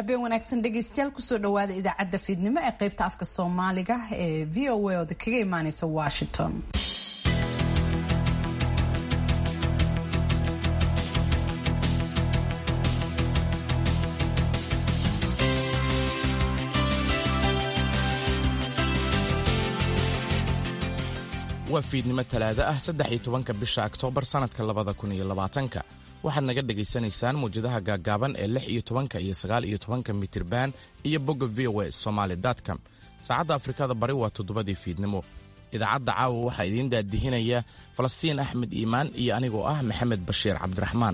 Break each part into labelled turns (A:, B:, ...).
A: habeen wanaagsan dhegaystayaal kusoo dhawaada idaacadda fiidnimo ee qaybta afka soomaaliga ee v o a ooda kaga imaaneysa washington
B: waa fiidnimo talaado ah saddex iyo tobanka bisha oktoobar sannadka labada kun iyo labaatanka waxaad naga dhegaysanaysaan muwjadaha gaaggaaban ee lix iyo tobanka iyo sagaal iyo tobanka mitirban iyo bogga v o a somaali com saacadda afrikada bari waa toddobadii fiidnimo idaacadda caawa waxaa idiin daadihinaya falastiin axmed iimaan iyo anigoo ah maxamed bashiir cabdiraxmaan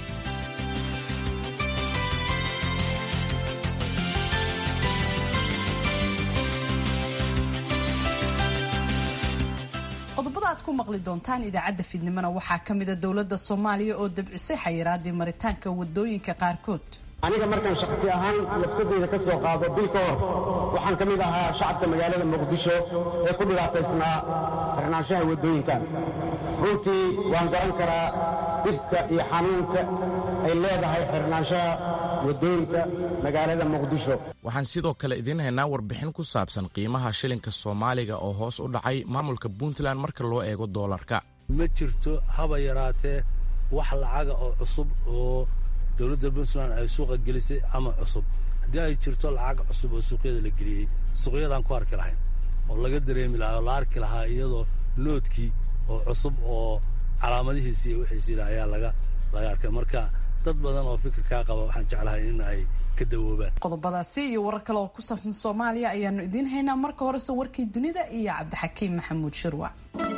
A: qodobada aad ku maqli doontaan idaacadda fiidnimona waxaa ka mida dowladda soomaaliya oo dabcisay xayiraadii maritaanka wadooyinka qaarkood
C: aniga markaan shakhsi ahaan nafsadeyda ka soo qaado bil ka hor waxaan ka mid ahaa shacabka magaalada muqdisho ee ku dhibaataysnaa xirnaanshaha waddooyinkan runtii waan garan karaa dhibka iyo xanuunka ay leedahay xirnaanshaha waddooyinka magaalada muqdisho
B: waxaan sidoo kale idiin haynaa warbixin ku saabsan qiimaha shilinka soomaaliga oo hoos u dhacay maamulka puntland marka loo eego doolarka
D: ma jirto haba yaraatee wax lacaga oo cusub oo dowladda puntland ay suuqa gelisay ama cusub haddii ay jirto lacag cusub oo suuqyada la geliyey suuqyadaan ku arki lahayn oo laga dareemi lahaa oo la arki lahaa iyadoo noodkii oo cusub oo calaamadihiisi iyo wixiisiila ayaa laga laga arkay marka dad badan oo fikirkaa qaba waxaan jeclahay in ay ka dawoobaan
A: qodobadaasi iyo warar kale oo ku saabsan soomaaliya ayaanu idiin haynaa marka horese warkii dunida iyo cabdixakiim maxamuud shirwac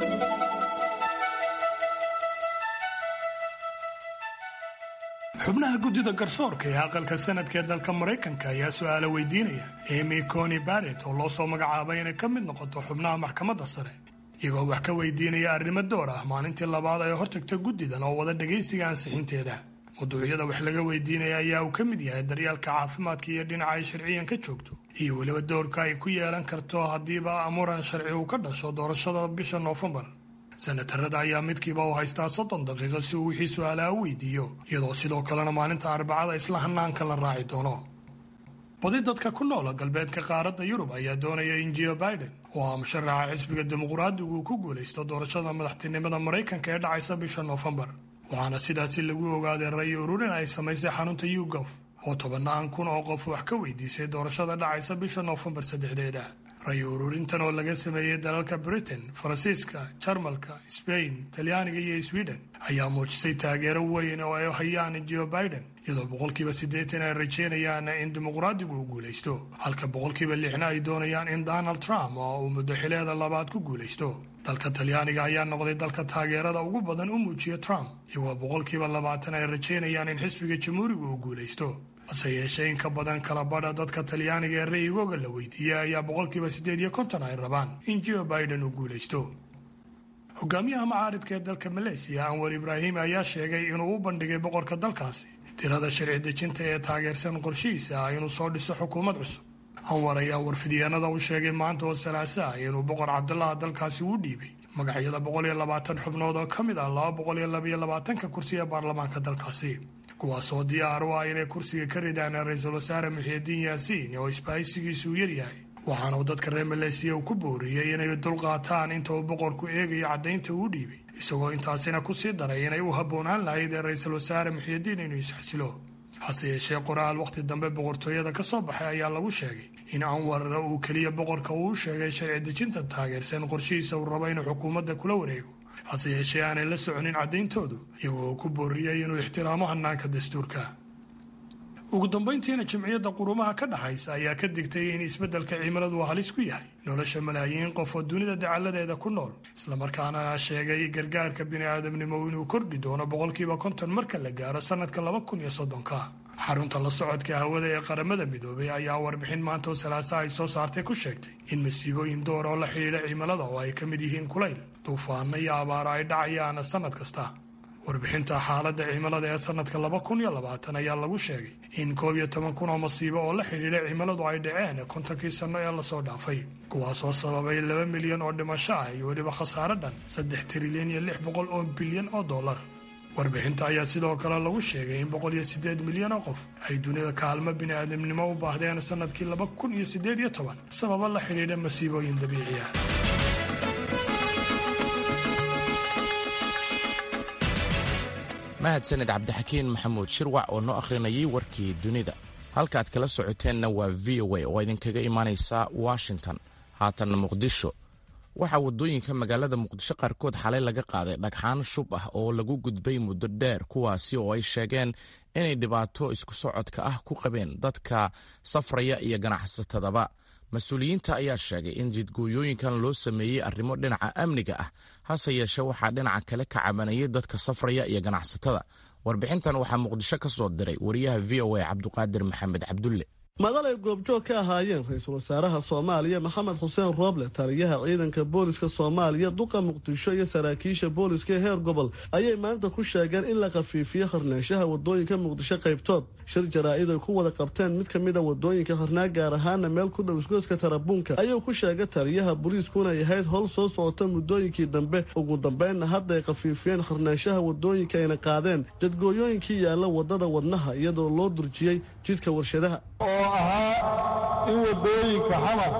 E: xubnaha guddida garsoorka ee aqalka sanadka ee dalka maraykanka ayaa su-aalo weydiinaya emy coni barret oo loo soo magacaabay inay ka mid noqoto xubnaha maxkamadda sare iyagoo wax ka weydiinaya arrimo door ah maalintii labaad ay hortagta guddidan oo wada dhagaysiga ansixinteeda mawduucyada wax laga weydiinaya ayaa uu ka mid yahay daryaalka caafimaadka iyo dhinaca ay sharciyan ka joogto iyo weliba doorka ay ku yeelan karto haddiiba muran sharci uu ka dhasho doorashada bisha noofembar senatarada ayaa midkiiba u haystaa soddon daqiiqo si uu wixii su-aalaha u weydiiyo iyadoo sidoo kalena maalinta arbacada isla hanaanka la raaci doono badi dadka ku noola galbeedka qaaradda yurub ayaa doonaya in jio biden oo ah musharaxa xisbiga dimuqraadigu uu ku guulaysto doorashada madaxtinimada maraykanka ee dhacaysa bisha noofembar waxaana sidaasi lagu ogaaday ray ururin ay samaysay xarunta yugof oo tobannaan kun oo qof wax ka weydiisay doorashada dhacaysa bisha noofembar saddexdeeda ray ururintan oo laga sameeyey dalalka britain faransiiska jarmalka sbain talyaaniga iyo sweden ayaa muujisay taageero weyn oo ay hayaan jo biden iyadoo boqolkiiba siddeetan ay rajeynayaan in dimuqraadigu uu guulaysto halka boqolkiiba lixna ay doonayaan in donald trump oo uu muddo xileeda labaad ku guulaysto dalka talyaaniga ayaa noqday dalka taageerada ugu badan u muujiya trump iyagoo boqolkiiba labaatan ay rajeynayaan in xisbiga jamhuuriga uu guulaysto hase yeeshee in ka badan kala badha dadka talyaaniga ee ra'yigooga la weydiiyey ayaa boqolkiiba siddeed iyo konton ay rabaan in jo biden uu guulaysto hogaamiyaha macaaridka ee dalka maleesiya anwar ibraahim ayaa sheegay inuu u bandhigay boqorka dalkaasi tirada sharci dejinta ee taageersan qorshihiisa ah inuu soo dhiso xukuumad cusub anwar ayaa warfidyaanada u sheegay maanta oo salaasa ah inuu boqor cabdulaha dalkaasi u dhiibay magacyada boqol iyo labaatan xubnood oo ka mid ah laba boqol iyo labaiyo labaatanka kursi ee baarlamaanka dalkaasi kuwaasoo diyaar u ah inay kursiga ka ridaan ra-iisul wasaare muxiidiin yaasiin oo isbahaysigiisu u yaryahay waxaana uu dadka reer maleesiya uu ku booriyey inay dulqaataan inta uu boqorku eegayo caddaynta uu dhiibay isagoo intaasina ku sii daray inay u habboonaan lahayd ee ra-iisul wasaare muxiidiin inuu isxasilo hase yeeshee qoraal wakhti dambe boqortooyada ka soo baxay ayaa lagu sheegay in anwar uu keliya boqorka uu u sheegay sharci dejinta taageersan qorshihiisa uu rabo inuu xukuumadda kula wareego hase yeeshee aanay la soconin caddayntoodu iyagoo ku booriyey inuu ixtiraamo hanaanka dastuurka ugu dambayntiina jimciyadda qurumaha ka dhaxaysa ayaa ka digtay in isbeddelka cimiladu halis ku yahay nolosha malaayiin qof oo dunida dacalladeeda ku nool islamarkaana sheegay gargaarka bini'aadamnimo inuu kordhi doono boqolkiiba konton marka la gaaro sannadka laba kun iyo soddonka xarunta la socodka hawada ee qaramada midoobay ayaa warbixin maanta oo salaasa ay soo saartay ku sheegtay in masiibooyin door oo la xidhiidha cimilada oo ay ka mid yihiin kulayl duufaano iyo abaaro ay dhacayaan sannad kasta warbixinta xaaladda cimilada ee sannadka laba kun iyo labaatan ayaa lagu sheegay in koob iyo toban kun oo masiibo oo la xidhiidha cimiladu ay dhaceen kontonkii sanno ee lasoo dhaafay kuwaasoo sababay laba milyan oo dhimasho ah iyo weliba khasaare dhan saddex trilyan iyo lix boqol oo bilyan oo dollar warbixinta ayaa sidoo kale lagu sheegay in boqol iyo siddeed milyan oo qof ay dunida kaalmo bini'aadamnimo u baahdeen sannadkii laba kun iyo siddeed iyo toban sababo la xidhiidha masiibooyin dabiici ah
B: mahadsaned cabdixakiin maxamuud shirwac oo noo akhrinayay warkii dunida halka aad kala socoteenna waa v o a oo idinkaga imaanaysa washington haatanna muqdisho waxaa waddooyinka magaalada muqdisho qaarkood xalay laga qaaday dhagxaan shub ah oo lagu gudbay muddo dheer kuwaasi oo ay sheegeen inay dhibaato isku socodka ah ku qabeen dadka safraya iyo ganacsatadaba mas-uuliyiinta ayaa sheegay in jidgooyooyinkan loo sameeyey arrimo dhinaca amniga ah hase yeeshee waxaa dhinaca kale ka cabanayay dadka safraya iyo ganacsatada warbixintan waxaa muqdisho ka soo diray wariyaha v o a cabduqaadir maxamed cabdulle
F: madal ay goobjoog ka ahaayeen ra-iisul wasaaraha soomaaliya maxamed xuseen rooble taliyaha ciidanka booliska soomaaliya duqa muqdisho iyo saraakiisha booliska ee heer gobol ayay maanta ku sheegeen in la khafiifiyo kharnaanshaha wadooyinka muqdisho qaybtood shir jaraa-id ay ku wada qabteen mid ka mid a wadooyinka kharnaa gaar ahaana meel ku dhow isgoyska tarabuunka ayuu ku sheegay taliyaha booliisku inay ahayd howl soo socota muddooyinkii dambe ugu dambeynna hadda ay khafiifiyeen kharnaanshaha wadooyinka ayna qaadeen jadgooyooyinkii yaalla wadada wadnaha iyadoo loo durjiyey jidka warshadaha
G: oo ahaa in waddooyinka xamar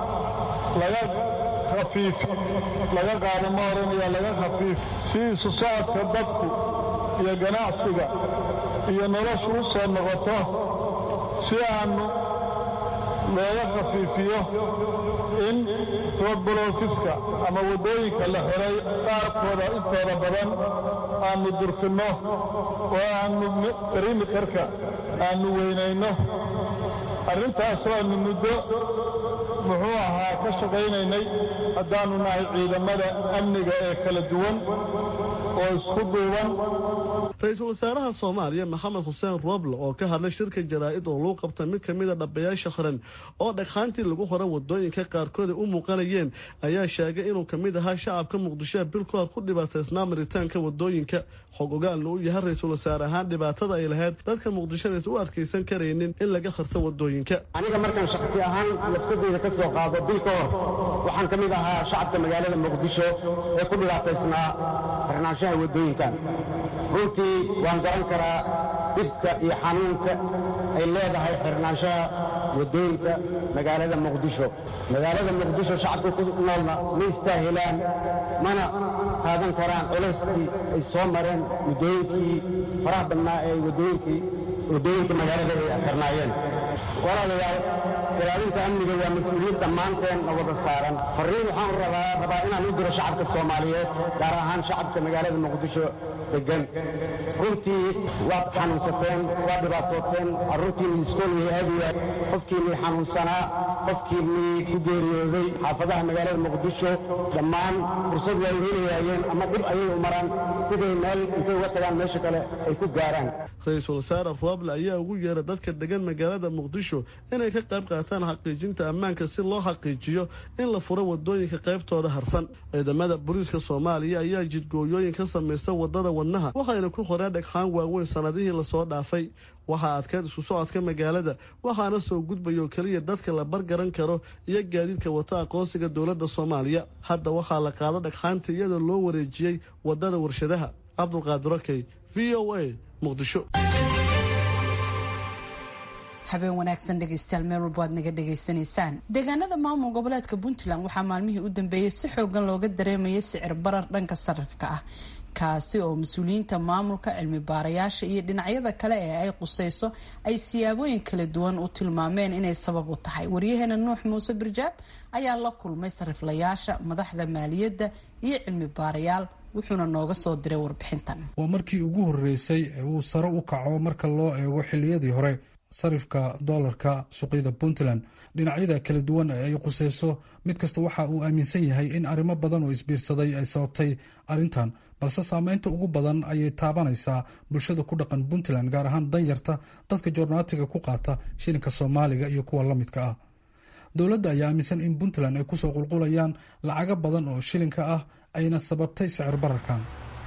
G: laga khafiif laga qaado ma odhanaya laga khafiif si isu socodka dadku iyo ganacsiga iyo noloshu u soo noqoto si aannu looga khafiifiyo in roodbolookiska ama waddooyinka la xiray qaarkooda intooda badan aannu durkinno oo aannu perimeterka aannu weynayno arrintaasoo aannu muddo muxuu ahaa ka shaqaynaynay haddaannu nahay ciidamada amniga ee kala duwan oo isku duuban
F: ra-iisul wasaaraha soomaaliya maxamed xuseen rooble oo ka hadlay shirka jaraa-id oo lagu qabta mid ka mid a dhabayaasha qaran oo dhagxaantii lagu hora wadooyinka qaarkood ay u muuqanayeen ayaa sheegay inuu ka mid ahaa shacabka muqdishoa bil ku hor ku dhibaataysnaa maritaanka wadooyinka xog ogaalna uu yahay ra-iisul wasaare ahaan dhibaatada ay lahayd dadka muqdishonaysa u adkaysan karaynin in laga kharto wadooyinka
C: aniga markaan shakhsi ahaan nafsadeyda ka soo qaado bil ka hor waxaan ka mid ahaa shacabka magaalada muqdisho ee ku dhibaataysnaa xirnaanshaha wadooyinkan runtii waan garan karaa dhibka iyo xanuunka ay leedahay xirnaanshaha waddooyinka magaalada muqdisho magaalada muqdisho shacabka ku noolna ma istaahilaan mana qaadan karaan culeyskii ay soo mareen muddooyinkii faraha badnaa ee waddooyinkii waddooyinka magaalada ay xirnaayeen walaalayaal ilaalinta amniga waa mas-uuliyad dhammaanteen na wada saaran farriin waxaan rabaa rabaa inaan u diro shacabka soomaaliyeed gaar ahaan shacabka magaalada muqdisho degan runtii waad xanuunsateen waad dhibaatooteen carruurtiinii iskool way aadayaan qofkiinii xanuunsanaa qofkiinii ku geeriyooday xaafadaha magaalada muqdisho dhammaan fursad way helayaayeen ama dhib ayay u maraan siday meel intay uga tagaan meesha kale ay ku gaaraan
F: ra-iisul wasaare rooble ayaa ugu yeeray dadka degan magaalada muqdisho inay ka qayb qaataan xaqiijinta ammaanka si loo xaqiijiyo in la furo wadooyinka qaybtooda harsan ciidamada booliiska soomaaliya ayaa jidgooyooyin ka samaysta wadada wadnaha waxayna ku qoreen dhagxaan waaweyn sanadihii lasoo dhaafay waxaa adkeyd isku socodka magaalada waxaana soo gudbaya oo keliya dadka la bargaran karo iyo gaadiidka wata aqoonsiga dowladda soomaaliya hadda waxaa la qaado dhagxaanta iyadoo loo wareejiyey wadada warshadaha cabdulqaadir okey v o a muqdisho
A: habeen wanaagsan dhegeystayaal meel walba aad naga dhegaysanaysaan deegaanada maamul goboleedka puntland waxaa maalmihii u dambeeyey si xoogan looga dareemayay sicir barar dhanka sarifka ah kaasi oo mas-uuliyiinta maamulka cilmi baarayaasha iyo dhinacyada kale ee ay quseyso ay siyaabooyin kala duwan u tilmaameen inay sabab u tahay waryaheena nuux muuse birjaab ayaa la kulmay sariflayaasha madaxda maaliyadda iyo cilmi baarayaal wuxuuna nooga soo diray warbixintan
H: waa markii ugu horeysay ee uu sare u kaco marka loo eego xiliyadii hore sarifka doolarka suuqyada puntland dhinacyada kala duwan ee ay quseyso mid kasta waxa uu aaminsan yahay in arrimo badan oo isbiirsaday ay sababtay arrintan balse saameynta ugu badan ayay taabanaysaa bulshada ku dhaqan puntland gaar ahaan danyarta dadka joornaatiga ku qaata shilinka soomaaliga iyo kuwa la midka ah dowladda ayaa aaminsan in puntland ay kusoo qulqulayaan lacago badan oo shilinka ah ayna sababtay sicir bararkan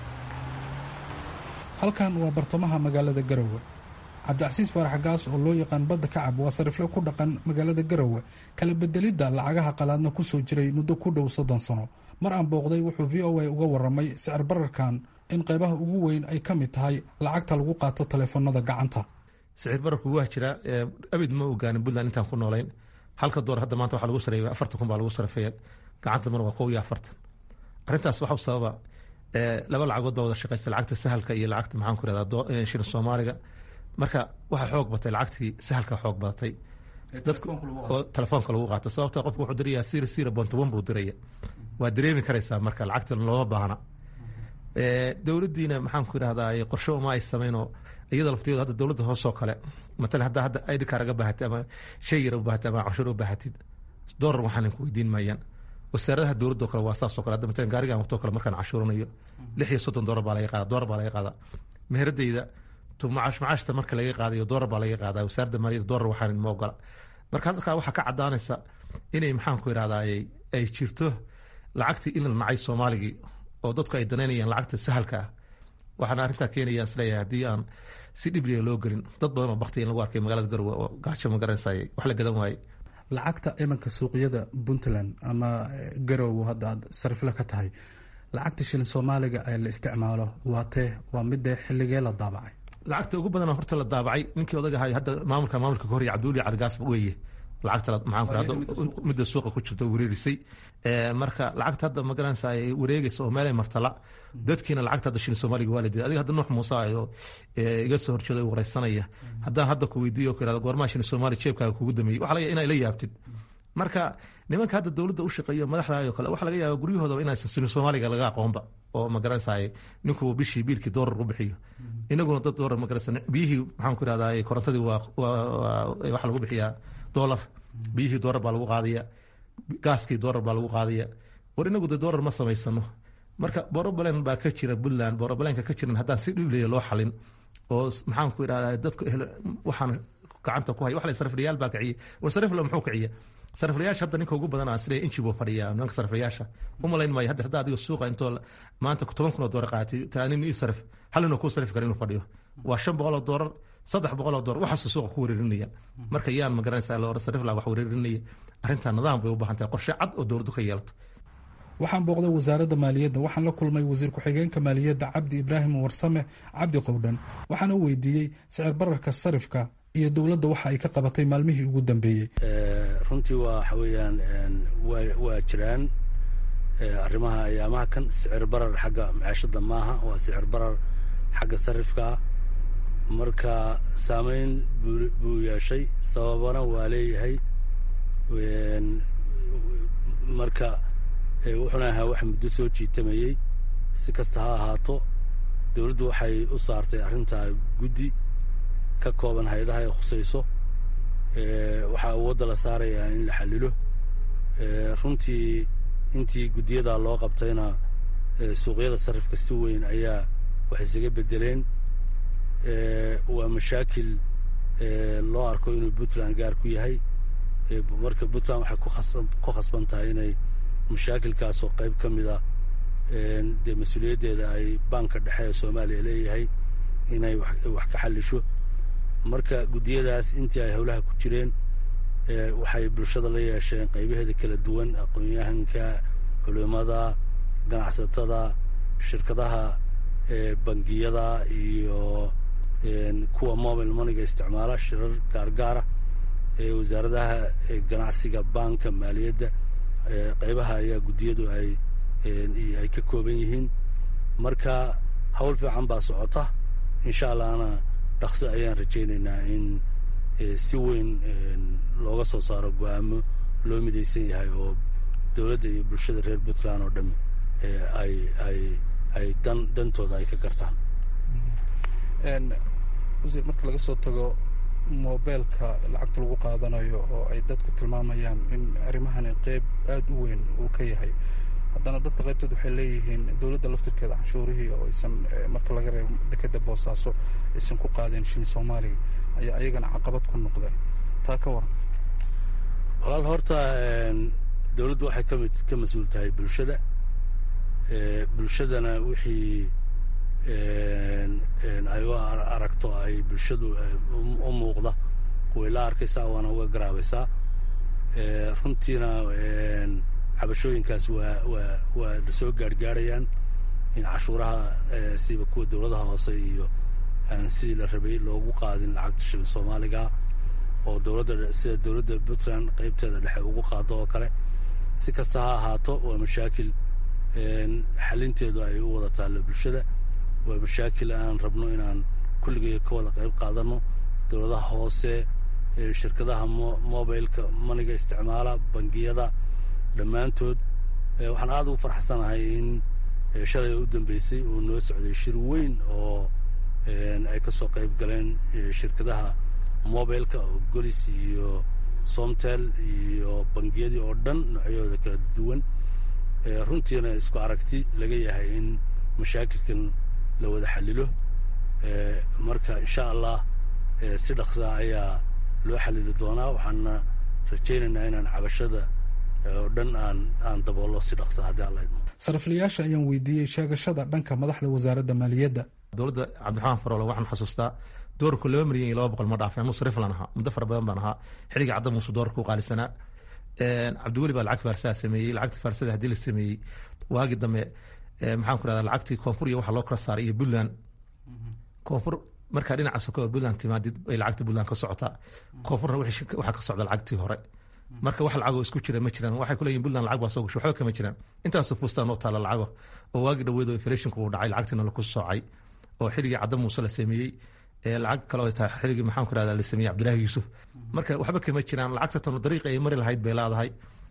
H: halkan waa bartamaha magaalada garowe cabdicasiis faarax gaas oo loo yaqaan badda kacab waa sarifle ku dhaqan magaalada garowe kala bedelidda lacagaha qalaadna kusoo jiray muddo ku dhow soddon sano mar aan booqday wuxuu v o a uga waramay sicir bararkan in qaybaha ugu weyn ay ka mid tahay lacagta lagu qaato taleefanada gacanta
I: sicir bararku waa jiraa abid ma ogaanin puntland intaan ku noolayn halka door hadda maanta waxaa lagu sareeya afartan kun baa lagu sarafeeya gacanta mar waa kow iyo afartan arrintaas waxa u sababa laba lacagood baa wada shaqaysta lacagta sahalka iyo lacagta maxaan ku irahdaa shilin soomaaliga marka waxaa xoog batay lacagtii sahalka xoog badatay dadku oo telefoonka lagu qaato sababta qofku wuxuu dirayaa sira sira bontoban buu diraya waa dareemi karaysaa marka lacagta looma baahna dowladdiina maxaan ku irahdaa qorshe uma ay samaynoo iyada laftigeedu hadda dowladda hoosoo kale matalan hadda hadda id car aga baahatid ama shay yar u baahatid ama canshuur u baahatid doolar waxaan ku weydiin maayaan wasaaradaha dowladda oo kale waa saasoo kale hadda matalan gaarigan waqtoo kale markaan cashuuranayo lix iyo soddon doolar baa laga qaada doolar baa laga qaadaa meheradayda macaash macaashta marka laga qaadayo doolar baa laga qaadaa wasaaradda maaliyadda doolar waxaan ma ogola marka halkaa waxaa ka cadaanaysa inay maxaan ku irahdaa ay jirto lacagtii in la nacay soomaaligii oo dadku ay danaynayaan lacagta sahalka ah waxaana arrintaa keenaya isleeyahay haddii aan si dhibliga loo gelin dad badan oo bakti in lagu arkay magaalada garowe oo gaajo ma garanaysaay wax la gadan waaye
H: lacagta imanka suuqyada puntland ama garowe hadda aad sarifle ka tahay lacagta shilin soomaaliga ee la isticmaalo waa tee waa midee xilligee la daabacay
I: lacagta ugu badan horta la daabacay ninkii odaga ahay hadda maamulka maamulka ka horey cabduuli caligaas weeye lacagta maxaan ku rahda midda suuqa ku jirta wareerisay marka lacagta hadda ma garanaysa ay wareegaysa oo meelay martala dadkiina lacagta hadda shilin soomaaliga waa la diiday adiga hadda nuux muuse oo iga soo horjeeda wareysanaya haddaan hadda ku weydiiyo ku irahda goormaha shilin soomaali jeebkaaga kugu dameeyey waxa laga inaa ila yaabtid marka nimanka hadda dowladda u shaqeeyo madaxda oo kale waxa laga yaaba guryahoodaba inaysan shilin soomaaliga laga aqoonba oo ma garanaysa ninkuu bishii biilkii doolar u bixiyo inaguna dad doolar ma garanaysa biyihii maxaan ku irahdaa korontadii waa waxa lagu bixiyaa doolar biyihii doolar baa lagu qaadaya gaaskii doolar baa lagu qaadaya war inagu de doolar ma samaysano marka borobalen baa ka jira puntland borobalenka ka jiran haddaan si dhiblaya loo xalin oo maxaan ku irahdaa dadku waxaan gacanta ku haya wax la sariflayaal baa kiciye war sarifla muxuu kiciya sariflayaasha hadda ninka ugu badan aan isleeyahay inji buu fadhiyaa nimanka sariflayaasha umalayn maayo hadda hadda adiga suuqa intoo maanta toban kun oo doolar qaatay taanin ii sarif hal inuu kuu sarif kara inuu fadhiyo waa shan boqol oo doolar saddex boqol oo doolar waxaasuu suuqa ku wareerinaya marka yaan ma garanaysaa loora sarif laa wax wareerinaya arrintaa nidaam bay u baahan tahay qorshe cad oo dowladdu ka yeelato
H: waxaan booqday wasaaradda maaliyadda waxaan la kulmay wasiir ku-xigeenka maaliyadda cabdi ibraahim warsame cabdi qowdhan waxaana u weydiiyey sicir bararka sarifka iyo dowladda waxa ay ka qabatay maalmihii ugu dambeeyey
D: runtii waa waxa weeyaan waa jiraan arrimaha ayaamaha kan sicir barar xagga maciishada maaha waa sicir barar xagga sarifkaa marka saameyn buu yeeshay sababana waa leeyahay marka wuxuuna ahaa wax muddo soo jiitamayey si kasta ha ahaato dowladdu waxay u saartay arrintaa guddi ka kooban hay-adaha ay khusayso waxaa wadda la saarayaa in la xallilo runtii intii guddiyadaa loo qabtayna suuqyada sarifka si weyn ayaa wax isaga beddeleen waa mashaakil loo arko inuu puntland gaar ku yahay marka puntland waxay ku khasban tahay inay mashaakilkaasoo qayb ka mida dee mas-uuliyaddeeda ay baanka dhexe ee soomaaliya leeyahay inay wax ka xallisho marka guddiyadaas intii ay howlaha ku jireen waxay bulshada la yeesheen qaybaheeda kala duwan aqoon-yahanka culimada ganacsatada shirkadaha bangiyada iyo kuwa mobile moneyga isticmaala shirar gaargaara wasaaradaha ganacsiga baanka maaliyadda qaybaha ayaa guddiyadu ay ay ka kooban yihiin marka hawl fiican baa socota insha allahna dhaqso ayaan rajaynaynaa in si weyn looga soo saaro go-aamo loo midaysan yahay oo dowladda iyo bulshada reer puntland oo dhami ay ay ay dan dantooda ay ka gartaan
H: wasiir marka laga soo tago mobeelka lacagta lagu qaadanayo oo ay dadku tilmaamayaan in arrimahani qeyb aada u weyn uu ka yahay haddana dadka qaybteed waxay leeyihiin dowladda laftirkeeda canshuurihii oo aysan marka laga reebo dekeda boosaaso aysan ku qaadeen shilin soomaaliga ayaa ayagana caqabad ku noqday taa ka waran
D: walaal horta dowladdu waxay ka mid ka mas-uul tahay bulshada bulshadana wixii ay u aragto ay bulshadu u muuqda way la arkaysaa waana uga garaabaysaa runtiina cabashooyinkaas waa waa waa la soo gaarhgaarayaan in cashuuraha siba kuwa dowladaha hoose iyo aan sidii la rabay loogu qaadin lacagta shilin soomaaliga oo dowladda sida dowladda puntland qeybteeda dhexe ugu qaado oo kale si kasta ha ahaato waa mashaakil xalinteedu ay u wada taallo bulshada waa mashaakil aan rabno inaan kulligay ka wada qayb qaadano dowladaha hoose shirkadaha mobileka maniga isticmaala bangiyada dhammaantood waxaan aada ugu farxsanahay in shalay u dambeysay oo noo socday shir weyn oo ay ka soo qayb galeen shirkadaha mobileka oo golis iyo somtel iyo bangiyadii oo dhan noocyahooda kala duwan runtiina isku aragti laga yahay in mashaakilkan la wada xalilo marka insha allah si dhaqsaa ayaa loo xalili doonaa waxaana rajaynaynaa inaan cabashada oo dhan aan aan daboollo si dhaqsa haddii alla idmo
H: sariflayaasha ayaan weydiiyey sheegashada dhanka madaxda wasaaradda maaliyadda
I: dowladda cabdiraxmaan faroole waxaan xasuustaa doorku laba milyan iyo laba boqol ma dhaafin anu sariflan ahaa muddo fara badan baan ahaa xilliga cadda muuse doorka u qaalisanaa cabdiweli baa lacag faarsaha sameeyey lacagta faarsada haddii la sameeyey waagi dambe maxaan ku rahdaa lacagtii koonfur iyo waxa loo kala saaray iyo puntland koonfur markaa dhinaca soko oo puntland timaadid bay lacagta puntland ka socotaa koonfurna waxaa ka socda lacagtii hore marka wax lacagoo isku jira ma jiraan waxay kuleeyihin puntland lacag baa soo gasho waxba kama jiraan intaasoo fuustaan oo taala lacago oo waagi dhaweedo inflationku uu dhacay lacagtiina laku soocay oo xilligii cadda muuse la sameeyey lacag kale oo tahay xilligii maxaan ku rahdaa la sameeyey cabdilaahi yuusuf marka waxba kama jiraan lacagta tano dariiqa ay mari lahayd bay leedahay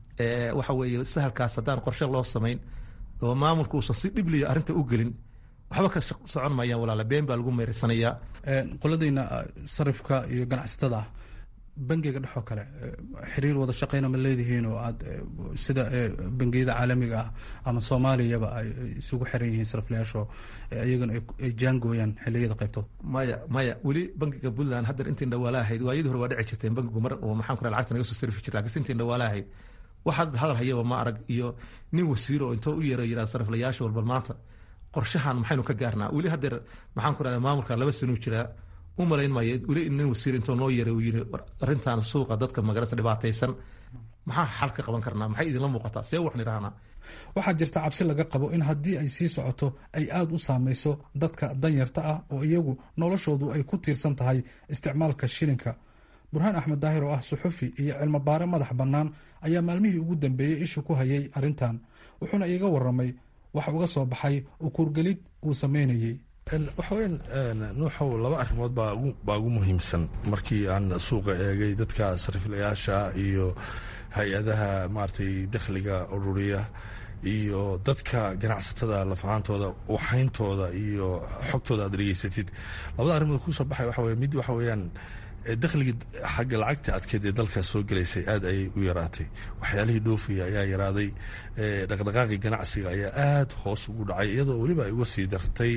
I: waxa weeye sahalkaas haddaan qorshe loo samayn oo maamulka uusan si dhibliya arrinta u gelin waxba ka socon mayaan walaala been baa lagu meeraysanayaa
H: qoladayna sarifka iyo ganacsatada ah bangiga dhexoo kale xiriir wada shaqeyna ma leedihiin oo aad sida bangiyada caalamiga ah ama soomaaliyaba ay isugu xiran yihiin sariflayaasho iyagana ay jaangooyaan xiliyada qaybtood
I: maya maya weli bangiga puntland haddar intiin dhawaala ahayd waayadii hore waa dhici jirteen bangigu mar oo maxaan ku raha lacagta naga soo sarifi jir lakiinse intiin dhawaala ahayd waxaad hadal hayaba ma arag iyo nin wasiiro oo intoo u yeero yiraa sariflayaasha walbal maanta qorshahan maxaynu ka gaarnaa weli hadeer maxaan ku rahda maamulka laba sanuu jiraa u malayn maayo weli nin wasiir intoo noo yeeray uu yiri arrintan suuqa dadka magarasa dhibaataysan maxaa xal ka qaban karnaa maxay idinla muuqataa see waxaan idhahnaa
H: waxaa jirta cabsi laga qabo in haddii ay sii socoto ay aada u saameyso dadka danyarta ah oo iyagu noloshoodu ay ku tiirsan tahay isticmaalka shilinka burhaan axmed daahir oo ah suxufi iyo cilmobaare madax bannaan ayaa maalmihii ugu dambeeyey ishu ku hayay arrintan wuxuuna iiga waramay wax uga soo baxay ukuurgelid uu sameynayey
J: waxa weyan nuuxow laba arrimood baa ugu muhiimsan markii aan suuqa eegay dadka sariflayaasha iyo hay-adaha maaragtay dakhliga ururiya iyo dadka ganacsatada lafahaantooda waxayntooda iyo xogtooda aad dhegeysatid labada arrimood kusoo baxay waxa weye mid waxa weeyaan dakhligii xagga lacagta adkeed ee dalka soo gelaysay aad ayay u yaraatay waxyaalihii dhoofaya ayaa yaraaday dhaqdhaqaaqii ganacsiga ayaa aada hoos ugu dhacay iyadoo weliba ay uga sii dartay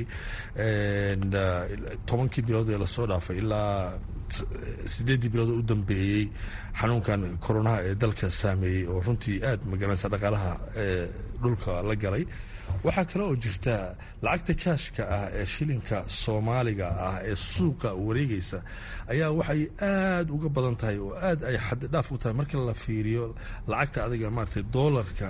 J: tobankii bilood ee lasoo dhaafay ilaa sideeddii bilood oo u dambeeyey xanuunkan koronaha ee dalka saameeyey oo runtii aad magaranaysa dhaqaalaha dhulka la galay waxaa kale oo jirta lacagta kaashka ah ee shilinka soomaaliga ah ee suuqa wareegaysa ayaa waxay aada uga badan tahay oo aad ay xaddidhaaf u tahay marka la fiiriyo lacagta adiga maaragtay doolarka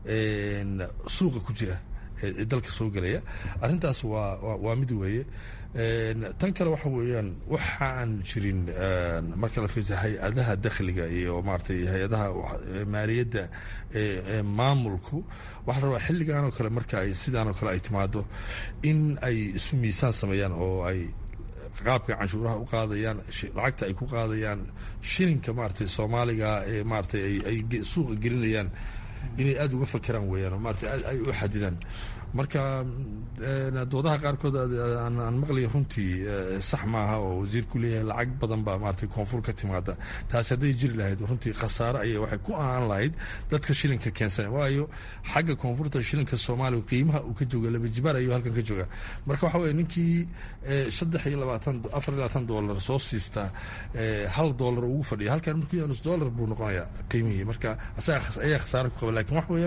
J: suuqa ku jira ee dalka soo gelaya arrintaas waa waa mid weeye tan kale waxa weeyaan waxaan jirin marka la fiirsa hay-adaha dakhliga iyo maaragtay hay-adaha maaliyadda ee maamulku waxaa la rabaa xilligan oo kale marka ay sidaan oo kale ay timaado in ay isu miisaan sameeyaan oo ay qaabka canshuuraha u qaadayaan lacagta ay ku qaadayaan shilinka maaragtay soomaaliga ee maaragtay ay suuqa gelinayaan inay aada uga fakeraan weeyaan oo maarata ay u xadidaan marka doodaha qaarkood aan maqlaya runtii sax maaha oo wasiirku leeyahay lacag badan baa maarata koonfur ka timaada taasi hadday jiri lahayd runtii khasaare ayay waxay ku ahaan lahayd dadka shilinka keensana waayo xagga koonfurta shilinka soomaaliya qiimaha uu ka jooga laba jibaar ayuu halkan ka jooga marka waxa weye ninkii saddex iyo labaatan afar iyo labaatan doolar soo siistaa hal doolar ugu fadhiya halkan markuu nus doolar buu noqonayaa qiimihii marka asaga ayaa khasaare ku qaba lakin wax weeyaan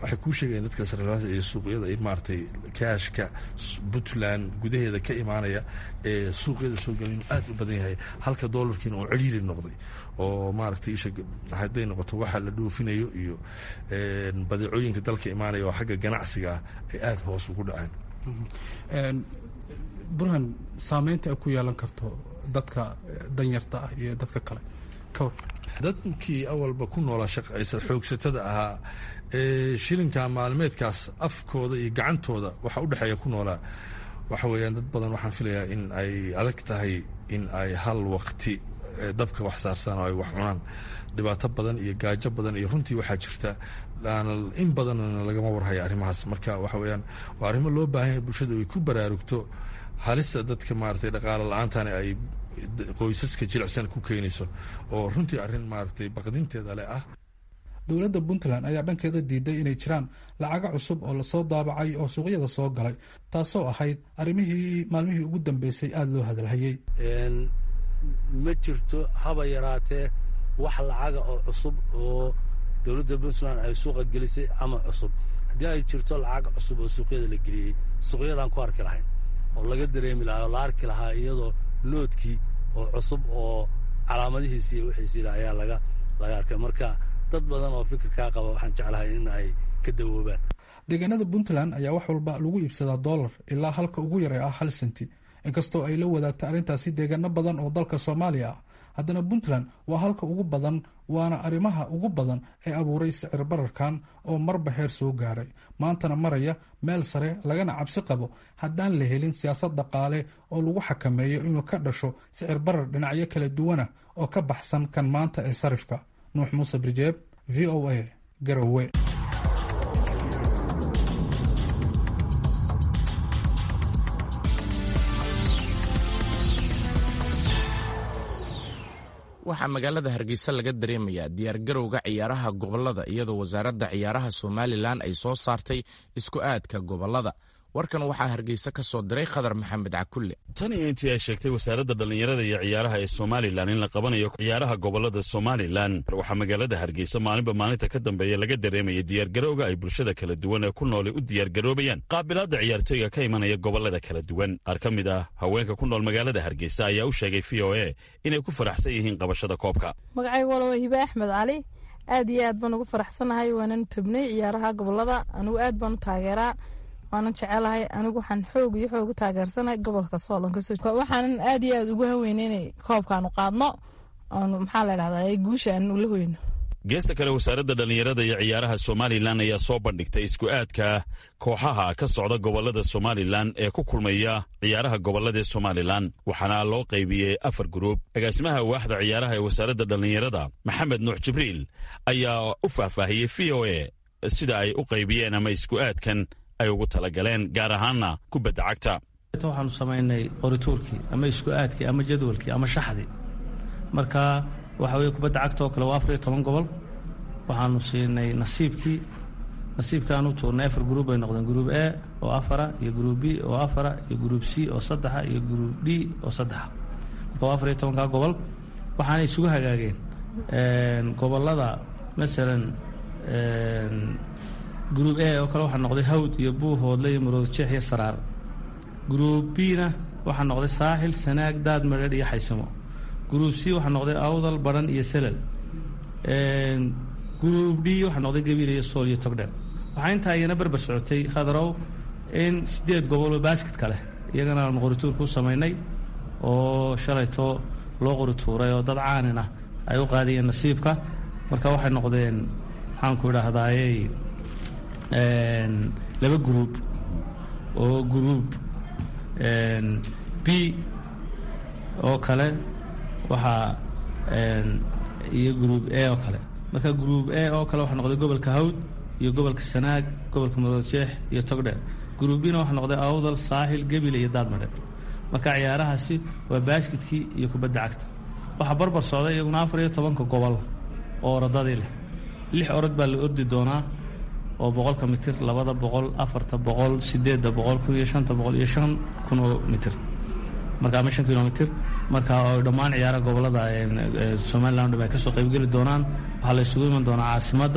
J: waxay kuu sheegayaan dadka sariflayaasha iyo suuqyada in maaragtay kaashka puntland gudaheeda ka imaanaya ee suuqyada soo gelin inuu aad u badan yahay halka doolarkiina uu ciriiri noqday oo maaragtay isha hadday noqoto waxa la dhoofinayo iyo badeecooyinka dalka imaanaya oo xagga ganacsiga ah ay aada hoos ugu dhaceen
H: burhan saameynta ay ku yeelan karto dadka danyarta ah iyo dadka kale ka war
J: dadkii awalba ku noolaa shaqaysa xoogsatada ahaa ee shilinka maalmeedkaas afkooda iyo gacantooda waxa u dhexeeya ku noolaa waxa weeyaan dad badan waxaan filayaa in ay adag tahay in ay hal waqti dabka wax saarsaan oo ay wax cunaan dhibaato badan iyo gaajo badan iyo runtii waxaa jirta in badanna lagama warhaya arrimahaas marka waxa weeyaan waa arrimo loo baahan yahay bulshada ay ku baraarugto halista dadka maaragtay dhaqaalo la-aantani ay qoysaska jilicsan ku keenayso oo runtii arrin maaragtay baqdinteeda leh ah
H: dowladda puntland ayaa dhankeeda diiday inay jiraan lacago cusub oo lasoo daabacay oo suuqyada soo galay taasoo ahayd arrimihii maalmihii ugu dambeysay aada loo hadalhayey
D: ma jirto haba yaraatee wax lacaga oo cusub oo dowladda puntland ay suuqa gelisay ama cusub haddii ay jirto lacag cusub oo suuqyada la geliyey suuqyadaan ku arki lahayn oo laga dareemi lahaa oo la arki lahaa iyadoo noodkii oo cusub oo calaamadihiisi iyo wixiisiila ayaa laga laga arkay marka dad badan oo fikirkaa qaba waxaan jeclahay in ay ka dawoobaan
H: deegaanada puntland ayaa wax walba lagu iibsadaa dollar ilaa halka ugu yaray ah hal senti inkastoo ay la wadaagta arrintaasi deegaano badan oo dalka soomaaliya ah haddana puntland waa halka ugu badan waana arrimaha ugu badan ee abuuray sicir bararkan oo marba heer soo gaaray maantana maraya meel sare lagana cabsi qabo haddaan la helin siyaasad dhaqaale oo lagu xakameeyo inuu ka dhasho sicir barar dhinacyo kala duwana oo ka baxsan kan maanta ee sarifka nuux muuse birjeeb v o a garowe
B: waxaa magaalada hargeysa laga dareemayaa diyaargarowga ciyaaraha gobolada iyadoo wasaaradda ciyaaraha somalilan ay soo saartay isku aadka gobolada warkan waxaa hargeysa ka soo diray khadar maxamed cakulle
K: tan iyo intii ay sheegtay wasaaradda dhallinyarada iyo ciyaaraha ee somalilan in la qabanayo ciyaaraha gobolada somalilan waxaa magaalada hargeysa maalinba maalinta ka dambeeya laga dareemaya diyaargarowga ay bulshada kala duwan ee ku noolay u diyaargaroobayaan qaabilaadda ciyaartooyga ka imanaya gobolada kala duwan qaar ka mid ah haweenka ku nool magaalada hargeysa ayaa u sheegay v o a inay ku faraxsan yihiin qabashada koobka
L: magacaygu walowa hibe axmed cali aad iyo aad baan ugu faraxsanahay waanan tobnay ciyaaraha gobolada anigu aad baan u taageeraa waanan jecelahay anigu waxaan xoog iyo xoog u taageersanahay gobolka soolonkawaxaanan aad iyo aad ugu haweynay inay koobkaanu qaadno aanu maxaa la dhahdaa guusha aanu la hoyno
K: geesta kale wasaaradda dhallinyarada iyo ciyaaraha somalilan ayaa soo bandhigtay isku aadka kooxaha ka socda gobolada somalilan ee ku kulmaya ciyaaraha goboladaee somalilan waxaana loo qaybiyey afar guruub agaasimaha waaxda ciyaaraha ee wasaaradda dhallinyarada maxamed nuux jibriil ayaa u faahfaahiyey v o a sida ay u qaybiyeen ama isku aadkan ay ugu talagaleen gaar ahaanna kubadda cagta
M: waxaanu samaynay qorituurkii ama isku aadkii ama jadwalkii ama shaxdii marka waxa weye kubadda cagta oo kale waa afar iyo toban gobol waxaanu siinay nasiibkii nasiibkaanu tuurnay afar gruub bay noqdeen gruub a oo afara iyo gruub b oo afara iyo gruub c oo saddexa iyo gruub d oo saddexa marka waa afar iyo tobankaa gobol waxaanay isugu hagaageen gobolada masalan gruub a oo kale waxaa noqday hawd iyo buuhoodle iyo maroodjeex iyo saraar gruub b-na waxaa noqday saaxil sanaag daad madheedh iyo xaysamo gruub c waxaa noqday awdal badhan iyo selal gruub d waxaa noqday gabiil iyo sool iyo togdheer waxaa intaa iyana berber socotay khadarow in siddeed goboloo baasketka leh iyagana aanu qorituurka u samaynay oo shalayto loo qorituuray oo dad caanin ah ay u qaadiyeen nasiibka marka waxay noqdeen maxaanku idhaahdaaye laba gruub oo gruub b oo kale waxaa iyo gruub a oo kale marka gruub a oo kale waxaa noqday gobolka hawd iyo gobolka sanaag gobolka maroodjeex iyo togdheer gruub bina waxaa noqday awdal saaxil gebile iyo daadmadheer marka ciyaarahaasi waa baasketkii iyo kubadda cagta waxaa barbar socday iyaguna afar iyo tobanka gobol oo orodadii leh lix orod baa la ordi doonaa oo boqolka mitir labada boqol afarta boqol sideedda boqol kun iyo shanta boqol iyo shan kun oo mitir marka ama shan kilomitir marka oo dhammaan ciyaaraha gobolada somalilan dham ay ka soo qaybgeli doonaan waxaa la isugu iman doonaa caasimadda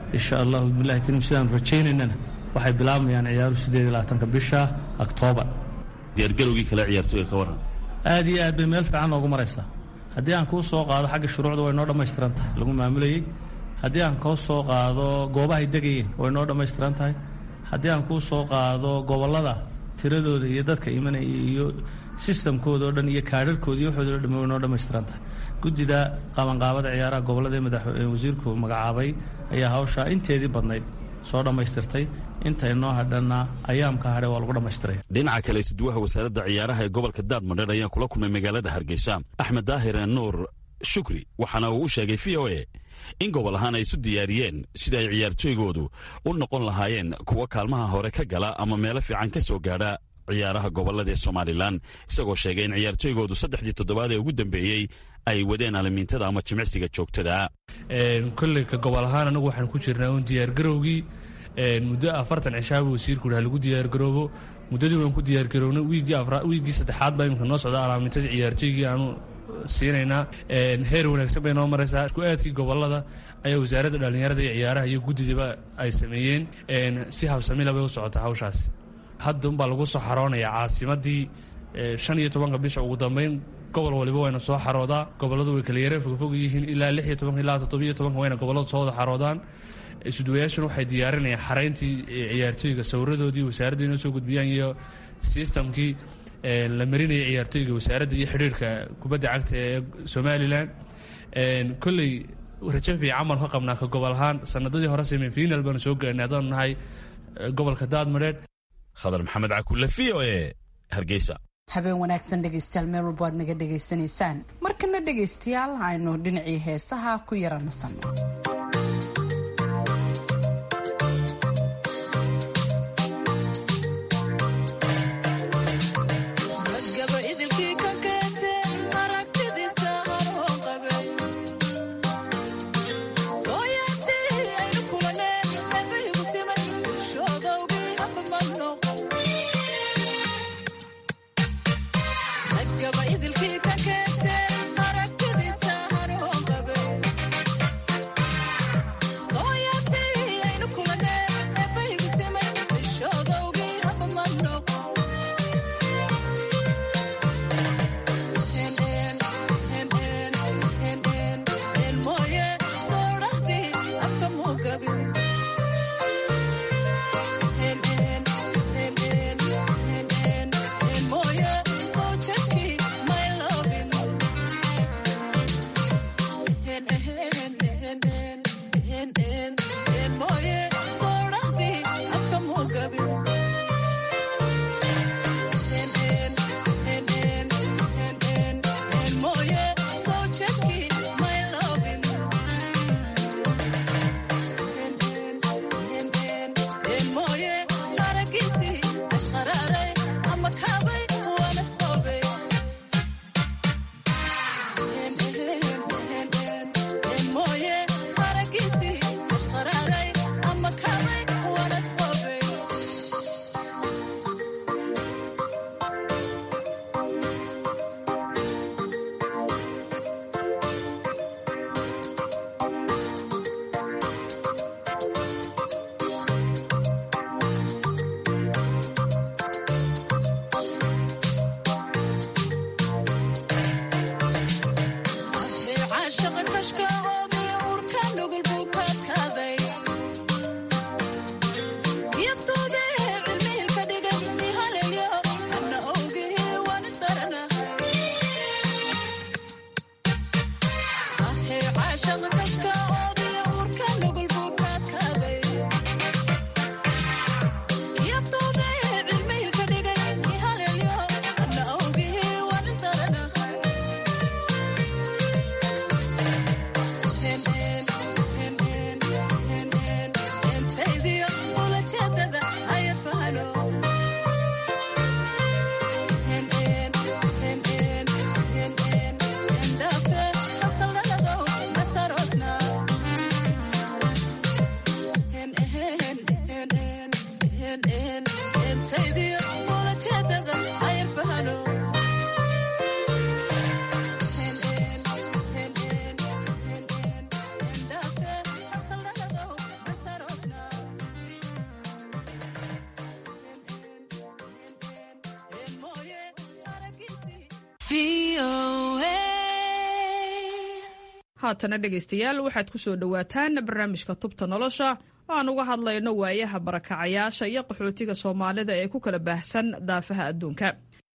M: insha allahu bilahi kariim sidaan rajaynaynana waxay bilaabayaan ciyaaruhu sideed iyo labaatanka bisha oktoobar
K: diyaargarowgii kale ciyaartooyga ka waran
M: aad iyo aad bay meel fiican noogu maraysaa haddii aan kuu soo qaado xagga shuruucda way noo dhammaystiran tahay lagu maamulayey haddii aan kuu soo qaado goobahay degayeen way noo dhammaystiran tahay haddii aan kuu soo qaado gobollada tiradooda iyo dadka imanaya iyo sistamkooda oo dhan iyo kaadharkooda iyo waxooda o dhan way noo dhammaystiran tahay guddida qabanqaabada ciyaaraha gobollada ee madax wasiirku magacaabay ayaa hawshaa inteedii badnayd soo dhammaystirtay inta inoo hadhanna ayaamka hadhe waa lagu dhammaystiray
K: dhinaca kale isduwaha wasaaradda ciyaaraha ee gobolka daadmadheer ayaa kula kulmay magaalada hargeysa axmed daahir nuur shukri waxaana uu u sheegay v o e in gobol ahaan ay isu diyaariyeen sida ay ciyaartooygoodu u noqon lahaayeen kuwa kaalmaha hore ka gala ama meelo fiican ka soo gaadha ciyaaraha gobollada ee somalilan isagoo sheegay in ciyaartooygoodu saddexdii toddobaad ee ugu dambeeyey ay wadeen alimiintada ama jimicsiga joogtada
M: kolley ka gobol ahaan anagu waxaan ku jirnaa uun diyaargarowgii muddo afartan cishaaba wasiirku ha lagu diyaargaroobo muddadii waan ku diyaargarownay wiiggii saddexaad baa imika noo socda alaamintadii ciyaartooygii aanu siinaynaa heer wanaagsan bay noo maraysaa isku aadkii gobolada ayaa wasaaradda dhallinyarada iyo ciyaaraha iyo guddidaba ay sameeyeen si habsamila bay u socotaa hawshaas hadda unbaa lagu soo xaroonayaa caasimadii shan iyo tobanka bisha ugu dambeyn gobol waliba wayna soo xaroodaa gobolladu way kala yareen fogfog yihiin ilaa lix iyo tobanka ilaa toddobiyo tobanka wayna gobolladu soo wada xaroodaan isudwayaashan waxay diyaarinayaan xarayntii ciyaartooyga sawiradoodii wasaaradda inoo soo gudbiyaan iyo sistamkii la marinaya ciyaartooyga wasaaradda iyo xidhiirka kubadda cagta ee somalilan kolley rajo fiican baan ka qabnaa ka gobol ahaan sanadadii hore semifinal baanu soo gaarnay haddaanu nahay gobolka daadmadheedh
K: khadar maxamed cakulle v o e hargeysa
A: habeen wanaagsan dhegaystayaal meel walba aad naga dhegaysanaysaan markana dhegaystayaal aynu dhinacii heesaha ku yara nasanno
N: idilkii ka keentee aragtidiisa haroon qabe haatana dhegaystayaal waxaad ku soo dhowaataan barnaamijka tubta nolosha oo aan uga hadlayno waayaha barakacayaasha iyo qaxootiga soomaalida ee ku kala baahsan daafaha adduunka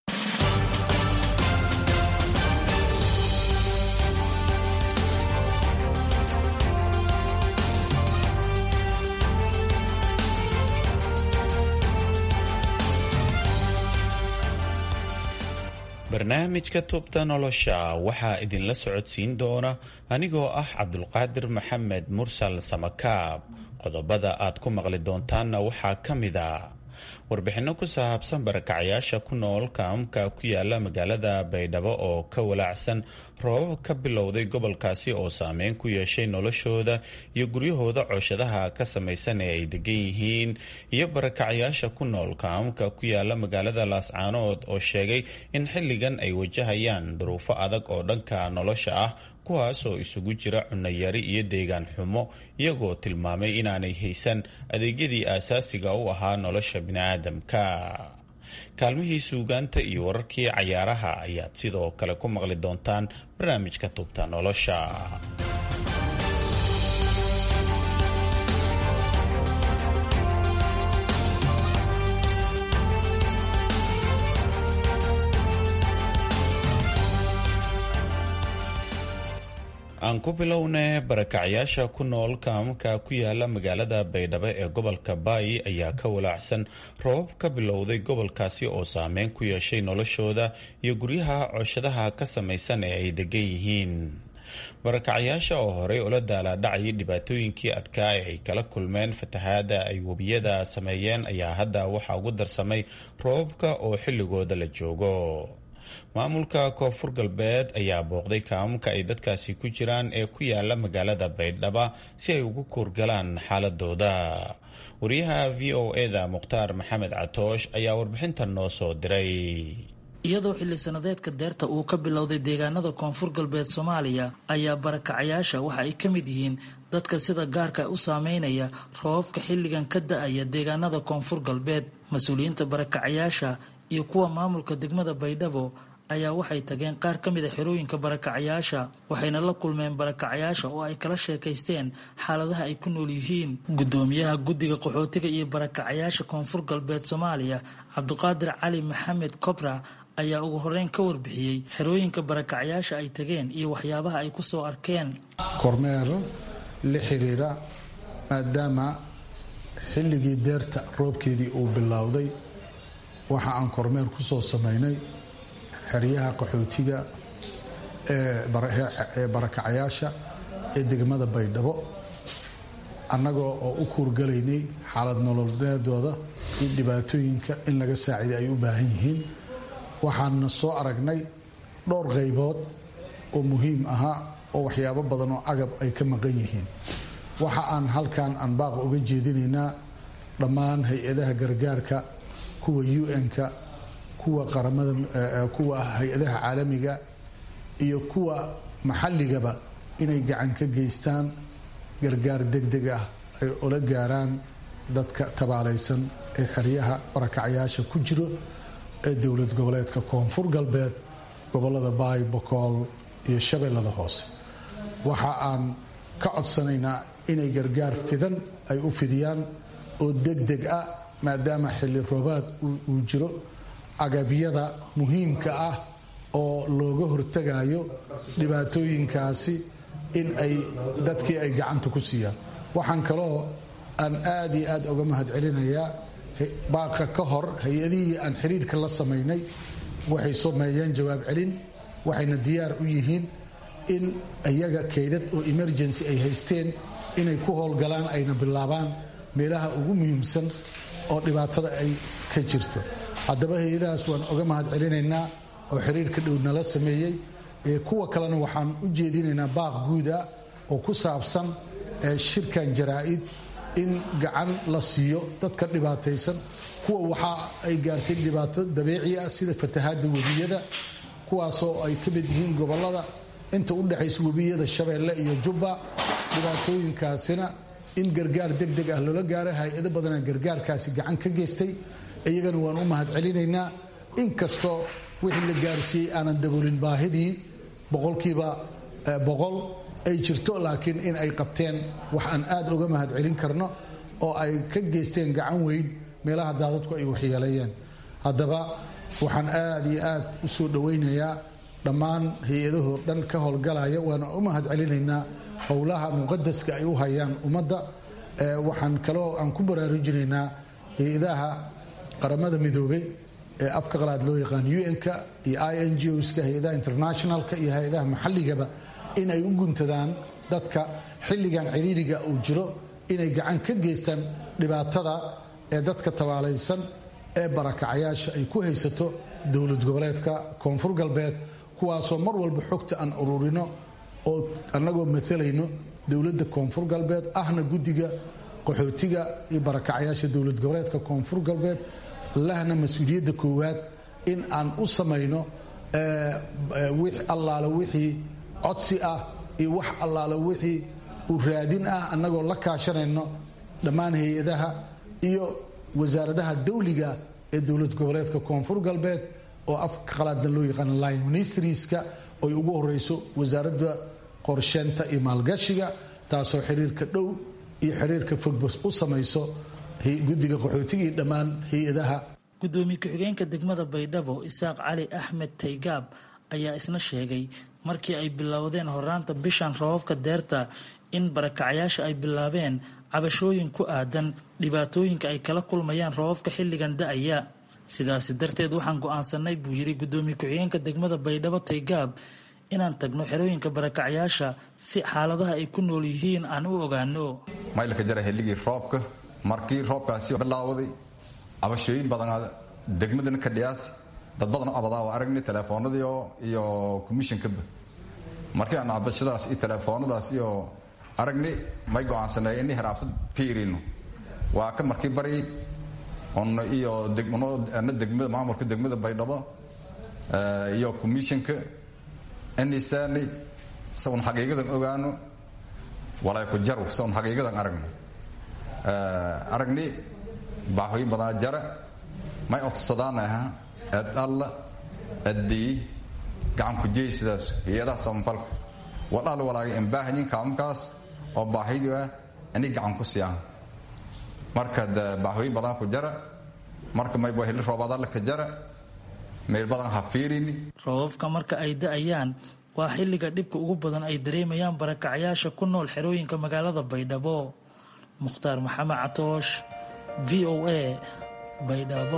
O: barnaamijka tubta nolosha waxaa idinla socodsiin doona anigoo ah cabdulqaadir maxamed mursal samakaab qodobada aad ku maqli doontaanna waxaa ka mid a warbixinno ku saabsan barakacayaasha ku nool kaamka ku yaala magaalada baydhabo oo ka walaacsan roobab ka bilowday gobolkaasi oo saameyn ku yeeshay noloshooda iyo guryahooda cooshadaha ka samaysan ee ay degan yihiin iyo barakacayaasha ku nool kaamka ku yaala magaalada laascaanood oo sheegay in xilligan ay wajahayaan duruufo adag oo dhanka nolosha ah kuwaasoo isugu jira cunayari iyo deegaan xumo iyagoo tilmaamay inaanay haysan adeegyadii aasaasiga u ahaa nolosha biniaadamka kaalmihii suugaanta iyo wararkii cayaaraha ayaad sidoo kale ku maqli doontaan barnaamijka tubta nolosha aan ku bilowne barakacayaasha ku nool kaamka ku yaala magaalada baydhabo ee gobolka baayi ayaa ka walaacsan roobab ka bilowday gobolkaasi oo saameyn ku yeeshay noloshooda iyo guryaha cooshadaha ka samaysan ee ay degan yihiin barakacayaasha oo horey ula daalaadhacayay dhibaatooyinkii adkaa ee ay kala kulmeen fatahaada ay webiyada sameeyeen ayaa hadda waxaa ugu darsamay roobabka oo xilligooda la joogo maamulka koonfur galbeed ayaa booqday kaamamka ay dadkaasi ku jiraan ee ku yaala magaalada baydhaba si ay ugu kuurgalaan xaaladooda wariyaha v o eda mukhtaar maxamed catoosh ayaa warbixintan noo soo diray
P: iyadoo xilli sanadeedka deerta uu ka bilowday deegaanada koonfur galbeed soomaaliya ayaa barakacayaasha waxa ay ka mid yihiin dadka sida gaarka u saameynaya roobabka xilligan ka da-aya deegaanada koonfur galbeed mas-uuliyiinta barakacayaasha iyo kuwa maamulka degmada baydhabo ayaa waxay tageen qaar ka mid a xerooyinka barakacayaasha waxayna la kulmeen barakacayaasha oo ay kala sheekaysteen xaaladaha ay ku nool yihiin guddoomiyaha guddiga qaxootiga iyo barakacayaasha koonfur galbeed soomaaliya cabdiqaadir cali maxamed kobra ayaa ugu horeyn ka warbixiyey xerooyinka barakacayaasha ay tageen iyo waxyaabaha ay ku soo arkeen
Q: kormeer la xiriira maadaama xilligii deerta roobkeedii uu bilowday waxa aan kormeer ku soo samaynay xeryaha qaxootiga ee barakacayaasha ee degmada baydhabo annagoo oo u kuurgalaynay xaalad nololeedooda iyo dhibaatooyinka in laga saaciday ay u baahan yihiin waxaana soo aragnay dhowr qaybood oo muhiim ahaa oo waxyaabo badan oo agab ay ka maqan yihiin waxa aan halkan aan baaqa uga jeedinaynaa dhammaan hay-adaha gargaarka kuwa un-ka kuwa qaramada kuwa hay-adaha caalamiga iyo kuwa maxalligaba inay gacan ka geystaan gargaar degdeg ah ay ula gaaraan dadka tabaalaysan ee xeryaha barakacayaasha ku jiro ee dowlad goboleedka koonfur galbeed gobolada baay bokool iyo shabeellada hoose waxa aan ka codsanaynaa inay gargaar fidan ay u fidiyaan oo degdeg ah maadaama xilli roobaad uu jiro agabyada muhiimka ah oo looga hortagayo dhibaatooyinkaasi in ay dadkii ay gacanta ku siiyaan waxaan kaloo aan aad iyo aad uga mahad celinayaa baaqa ka hor hay-adihii aan xiriirka la samaynay waxay sameeyeen jawaab celin waxayna diyaar u yihiin in iyaga kaydad oo emergency ay haysteen inay ku howlgalaan ayna bilaabaan meelaha ugu muhiimsan oo dhibaatada ay ka jirto haddaba hay-adahaas waan uga mahad celinaynaa oo xiriirka dhow nala sameeyey kuwa kalena waxaan u jeedinaynaa baaq guuda oo ku saabsan shirkan jaraa-id in gacan la siiyo dadka dhibaataysan kuwa waxa ay gaartay dhibaato dabiici ah sida fatahaada webiyada kuwaasoo ay ka mid yihiin gobolada inta u dhexaysa webiyada shabeelle iyo jubba dhibaatooyinkaasina in gargaar degdeg ah loola gaaro hay-ado badana gargaarkaasi gacan ka geystay iyagana waan u mahad celinaynaa inkastoo wixii la gaarsiiyey aanan daboolin baahidii boqolkiiba boqol ay jirto laakiin in ay qabteen wax aan aad uga mahad celin karno oo ay ka geysteen gacan weyn meelaha daadadku ay waxyeeleeyeen haddaba waxaan aad iyo aad u soo dhowaynayaa dhammaan hay-adahoo dhan ka howlgalaya waana u mahad celinaynaa howlaha muqadaska ay u hayaan ummadda waxaan kaloo aan ku baraarujinaynaa hay-adaha qaramada midoobey ee afka qalaad loo yaqaan un-ka iyo i n g oska hay-adaha internationalka iyo hay-adaha maxalligaba in ay u guntadaan dadka xilligan ciriiriga uu jiro inay gacan ka geystaan dhibaatada ee dadka tabaalaysan ee barakacayaasha ay ku haysato dowlad goboleedka koonfur galbeed kuwaasoo mar walba xogta aan ururino oo annagoo maalayno dowladda koonfur galbeed ahna guddiga qaxootiga iyo barakacayaasha dowlad goboleedka koonfur galbeed lahna mas-uuliyadda koowaad in aan u samayno allaale wixii codsi ah iyo wax allaale wixii u raadin ah annagoo la kaashanayno dhammaan hay-adaha iyo wasaaradaha dawliga ee dowlad goboleedka koonfur galbeed oo afka qalaadna loo yaqaano line ministerieska oy ugu horeyso wasaaradda qorsheynta iyo maalgashiga taasoo xiriirka dhow iyo xiriirka fogba u samayso guddiga qaxootiga iyo dhammaan hay-adaha
P: gudoomiye ku-xigeenka degmada baydhabo isaaq cali axmed taygaab ayaa isna sheegay markii ay bilowdeen horaanta bishan rababka deerta in barakacayaasha ay bilaabeen cabashooyin ku aadan dhibaatooyinka ay kala kulmayaan rababka xilligan da-aya sidaasi darteed waxaan go-aansanay buu yidhi gudoomiye ku-xigeenka degmada baydhabo taygaab inaan tagno xerooyinka barakacayaasha si xaaladaha ay ku nool yihiin aan u ogaano
R: maylka jara xilligii roobka markii roobkaasi bilaawaday cabashooyin badan degmadana ka dhiyaas dad badan oo abadaa waa aragnay telefoonadii iyo commissionkaba markii aan cabashadaas iyo telefoonadaas iyo aragnay may go-aansanay inay heraabsad fiirino waa ka markii bari on iyo ana degmada maamulka degmada baydhabo iyo commissionka inisaani sa un xaqiiqadan ogaano walay ku jaru sa un xaqiiqadan aragno aragni baaxooyin badanaa jara may odsadaanaha eed alla eddii gacanku jeey sidaas hay-adaha samafalka wadhal walaaga embaahanyin kaamkaas oo baahidu ah inay gacan ku siyaan marka de baaxooyin badan ku jara marka mayba hili roobadalla ka jara meel badan ha fiirini
P: roobabka marka ay da-ayaan waa xilliga dhibka ugu badan ay dareemayaan barakacayaasha ku nool xerooyinka magaalada baydhabo mukhtaar maxamed catoosh v o a baydhabo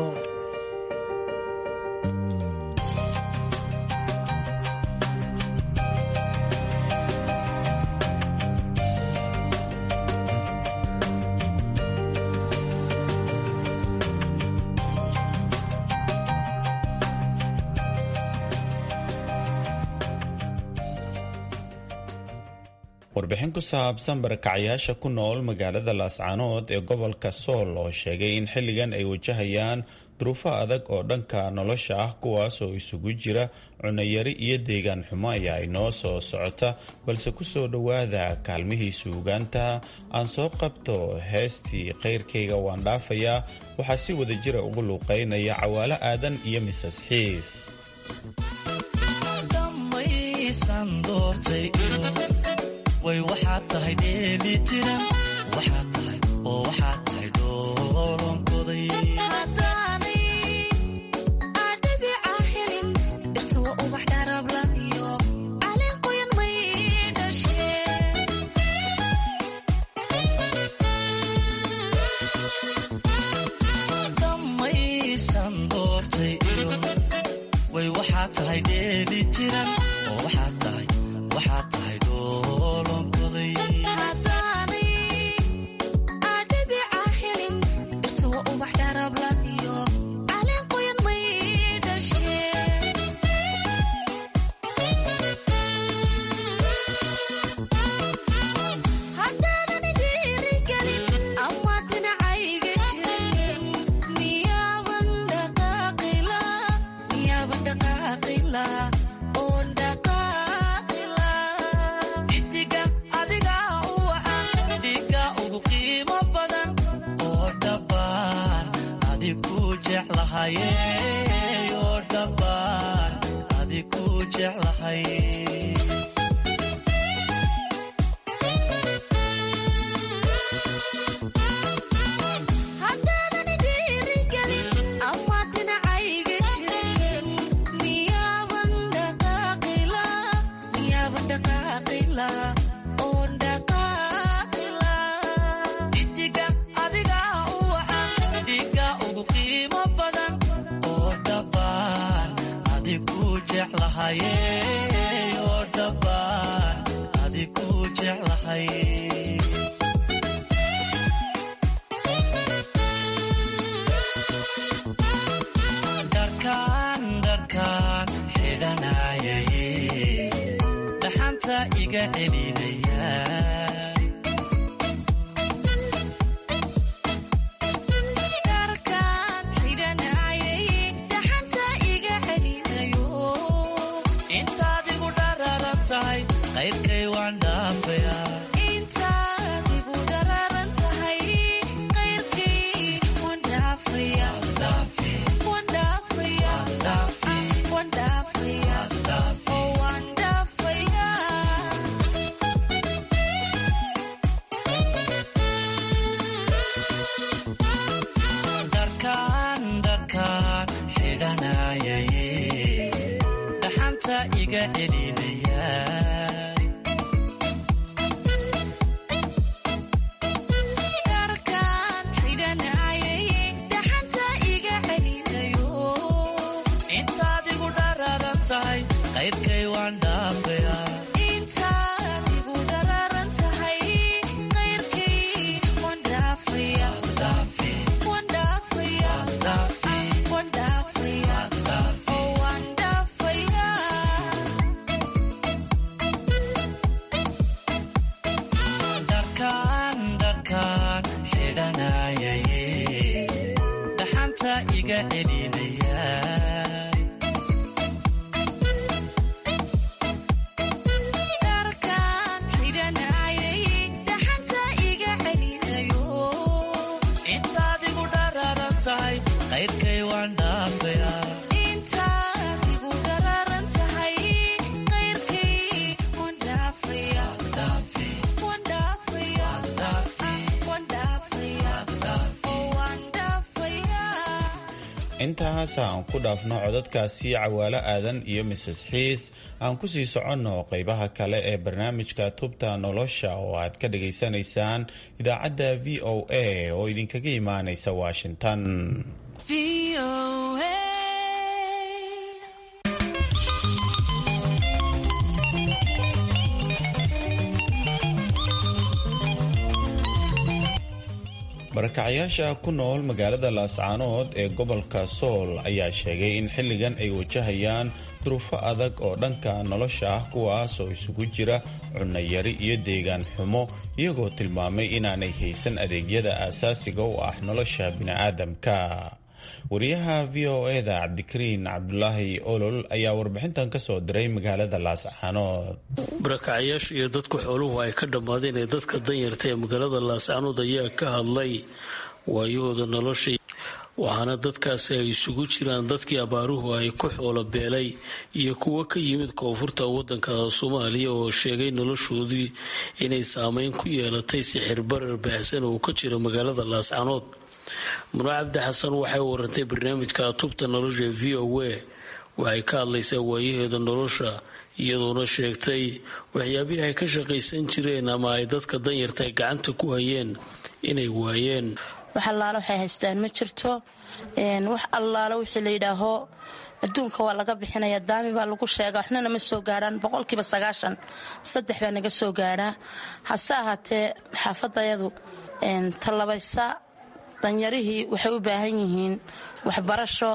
O: warbixin ku saabsan barakacayaasha ku nool magaalada laascaanood ee gobolka sool oo sheegay in xilligan ay wajahayaan duruufo adag oo dhanka nolosha ah kuwaas oo isugu jira cunayari iyo deegaan xumo ayaa inoo soo socota balse kusoo dhowaada kaalmihii suugaanta aan soo qabto heestii kayrkayga waan dhaafayaa waxaa si wada jira ugu luuqaynaya cawaalo aadan iyo misas xiis
S: way waxaad tahay dheeli tiran waxaad tahay oo waxaad tahay dhoolonkoday damaysan doortay iyo way waxaad tahay dheeli tiran oo waxaad tahay waxaad tahay dhoolonkoday idiga adiga u wacan dhiga ugu qiimo badan oo dhabbaan adiku jeclahaye oo dhabbaan adiku jeclahay adiku jeclahaye oo dhabbaan adiku jeclahay dharkaan dharkaan xidhanayaye dhaxanta iga celinaya intaad igu dhararan tahay qayrkay waan dhaafaya dharkaan dharkaan xidhanayaye dhaxanta iga celinaya intaad igu dhararan tahay qayrkay waan dhaafaya dharkaan dharkaan xidhanayaye dhaxanta iga celinaya intaad igu dhararan tahay qayrkay waan dhaafaya
O: intaas aan ku dhaafno codadkaasi cawaalo aadan iyo mises xiis aan ku sii soconno qaybaha kale ee barnaamijka tubta nolosha oo aad ka dhagaysanaysaan idaacadda v o a oo idinkaga imaanaysa washington barakacayaasha ku nool magaalada laascaanood ee gobolka sool ayaa sheegay in xilligan ay wajahayaan duruufo adag oo dhanka nolosha ah kuwaas oo isugu jira cunnayari iyo deegaan xumo iyagoo tilmaamay inaanay haysan adeegyada aasaasiga u ah nolosha bini'aadamka wariyaha v o eda cabdikariin cabdulaahi olol ayaa warbixintan ka soo diray magaalada laascaanood
T: barakacayaasha iyo dadku xooluhu ay ka dhammaadeen ee dadka danyarta ee magaalada laascaanood ayaa ka hadlay waayahooda nolosha waxaana dadkaasi ay isugu jiraan dadkii abaaruhu ay ku xoolo beelay iyo kuwo ka yimid koonfurta wadanka soomaaliya oo sheegay noloshoodii inay saameyn ku yeelatay sixir barar baahsan oo ka jira magaalada laascaanood muro cabdi xasan waxay warantay barnaamijka tubta nolosha v o a waxay ka hadlaysaa waayaheeda nolosha iyadoona sheegtay waxyaabihii ay ka shaqaysan jireen ama ay dadka danyarta ay gacanta ku hayeen inay waayeen
U: wax allaale waxay haystaan ma jirto wax allaale wixii la yidhaaho adduunka waa laga bixinaya daami baa lagu sheega waxnana ma soo gaadhaan boqolkiiba sagaashan saddex baa naga soo gaadhaa hase ahaatee xaafadayadu tallabaysa danyarihii waxay u baahan yihiin waxbarasho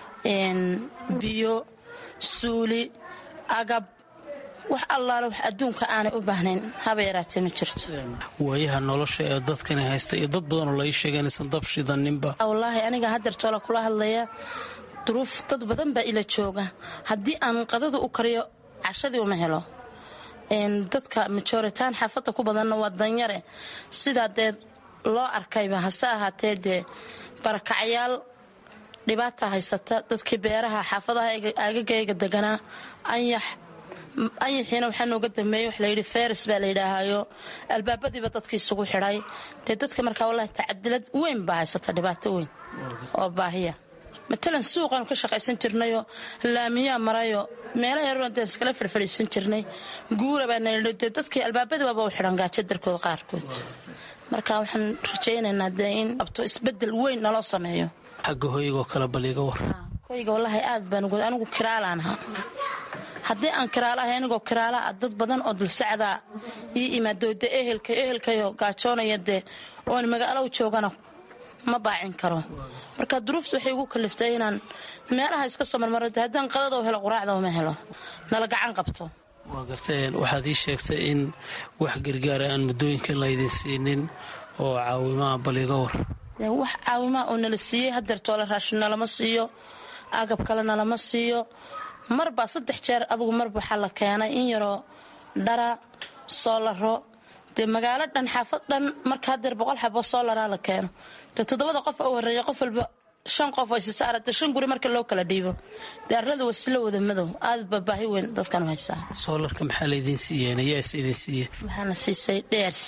U: biyo suuli agab wax allaale wax adduunka aanay u baahnayn haba yaraatee ma jirto
T: waayaha nolosha ee dadkani haysta iyo dad badanoo lai sheega inaysan dab shidaninba
U: wallaahi aniga hadeertoola kula hadlaya duruuf dad badan baa ila jooga haddii aan qadada u kariyo cashadii uma helo dadka majoritaan xaafadda ku badanna waa danyare sidaa dee loo arkayba hase ahaatee dee barakacyaal dhibaata haysata dadkii beeraha xaafadaha aagagayga deganaa anyax anyaxiina waxaa nooga dambeeyey wax layidhi feris baa layidhaahayo albaabadiiba dadkii isugu xidhay dee dadka markaa wallahi tacadilad weyn baa haysata dhibaato weyn oo baahiya matalan suuqaanu ka shaqaysan jirnayo laamiyaa marayo meela yaroona dee iskala fadhfadhiisan jirnay guura baana dee dadkii albaabadiibaba u xidhan gaajo darkooda qaarkood marka waxaan rajaynaynaa dee in abto isbedel weyn naloo sameeyo
T: xagga hoygoo kale bal iga war
U: koyga wallaahi aad baan ugu anigu kiraalaan ahaa haddii aan kiraalahay anigoo kiraala ah dad badan oo dulsacdaa ii imaado de ehelka ehelkayo gaajoonaya dee oon magaalo u joogana ma baacin karo marka duruufta waxay igu kaliftay inaan meelaha iska soo marmaro de haddaan qadada helo quraacda uma helo nala gacan qabto
T: waa garteen waxaad ii sheegtay in wax gargaara aan muddooyinkan laydin siinin oo caawimaha baliga war
U: wax caawimaha oo nala siiyey hadeertoola raashin nalama siiyo agab kale nalama siiyo marbaa saddex jeer adugu marba waxaa la keenay in yaroo dhara soolaro dee magaalo dhan xaafad dhan marka hadeer boqol xabo soolaraa la keeno dee toddobada qof u horeeya qof walba shan qof oo isisaara dee shan guri marka loo kala dhiibo dee arlada wasila wada madow aad baa baahi weyn dadkan haysaa
T: soolarka maxaa laydin siiyeen ayaas idin siiye
U: waxaana siisay drc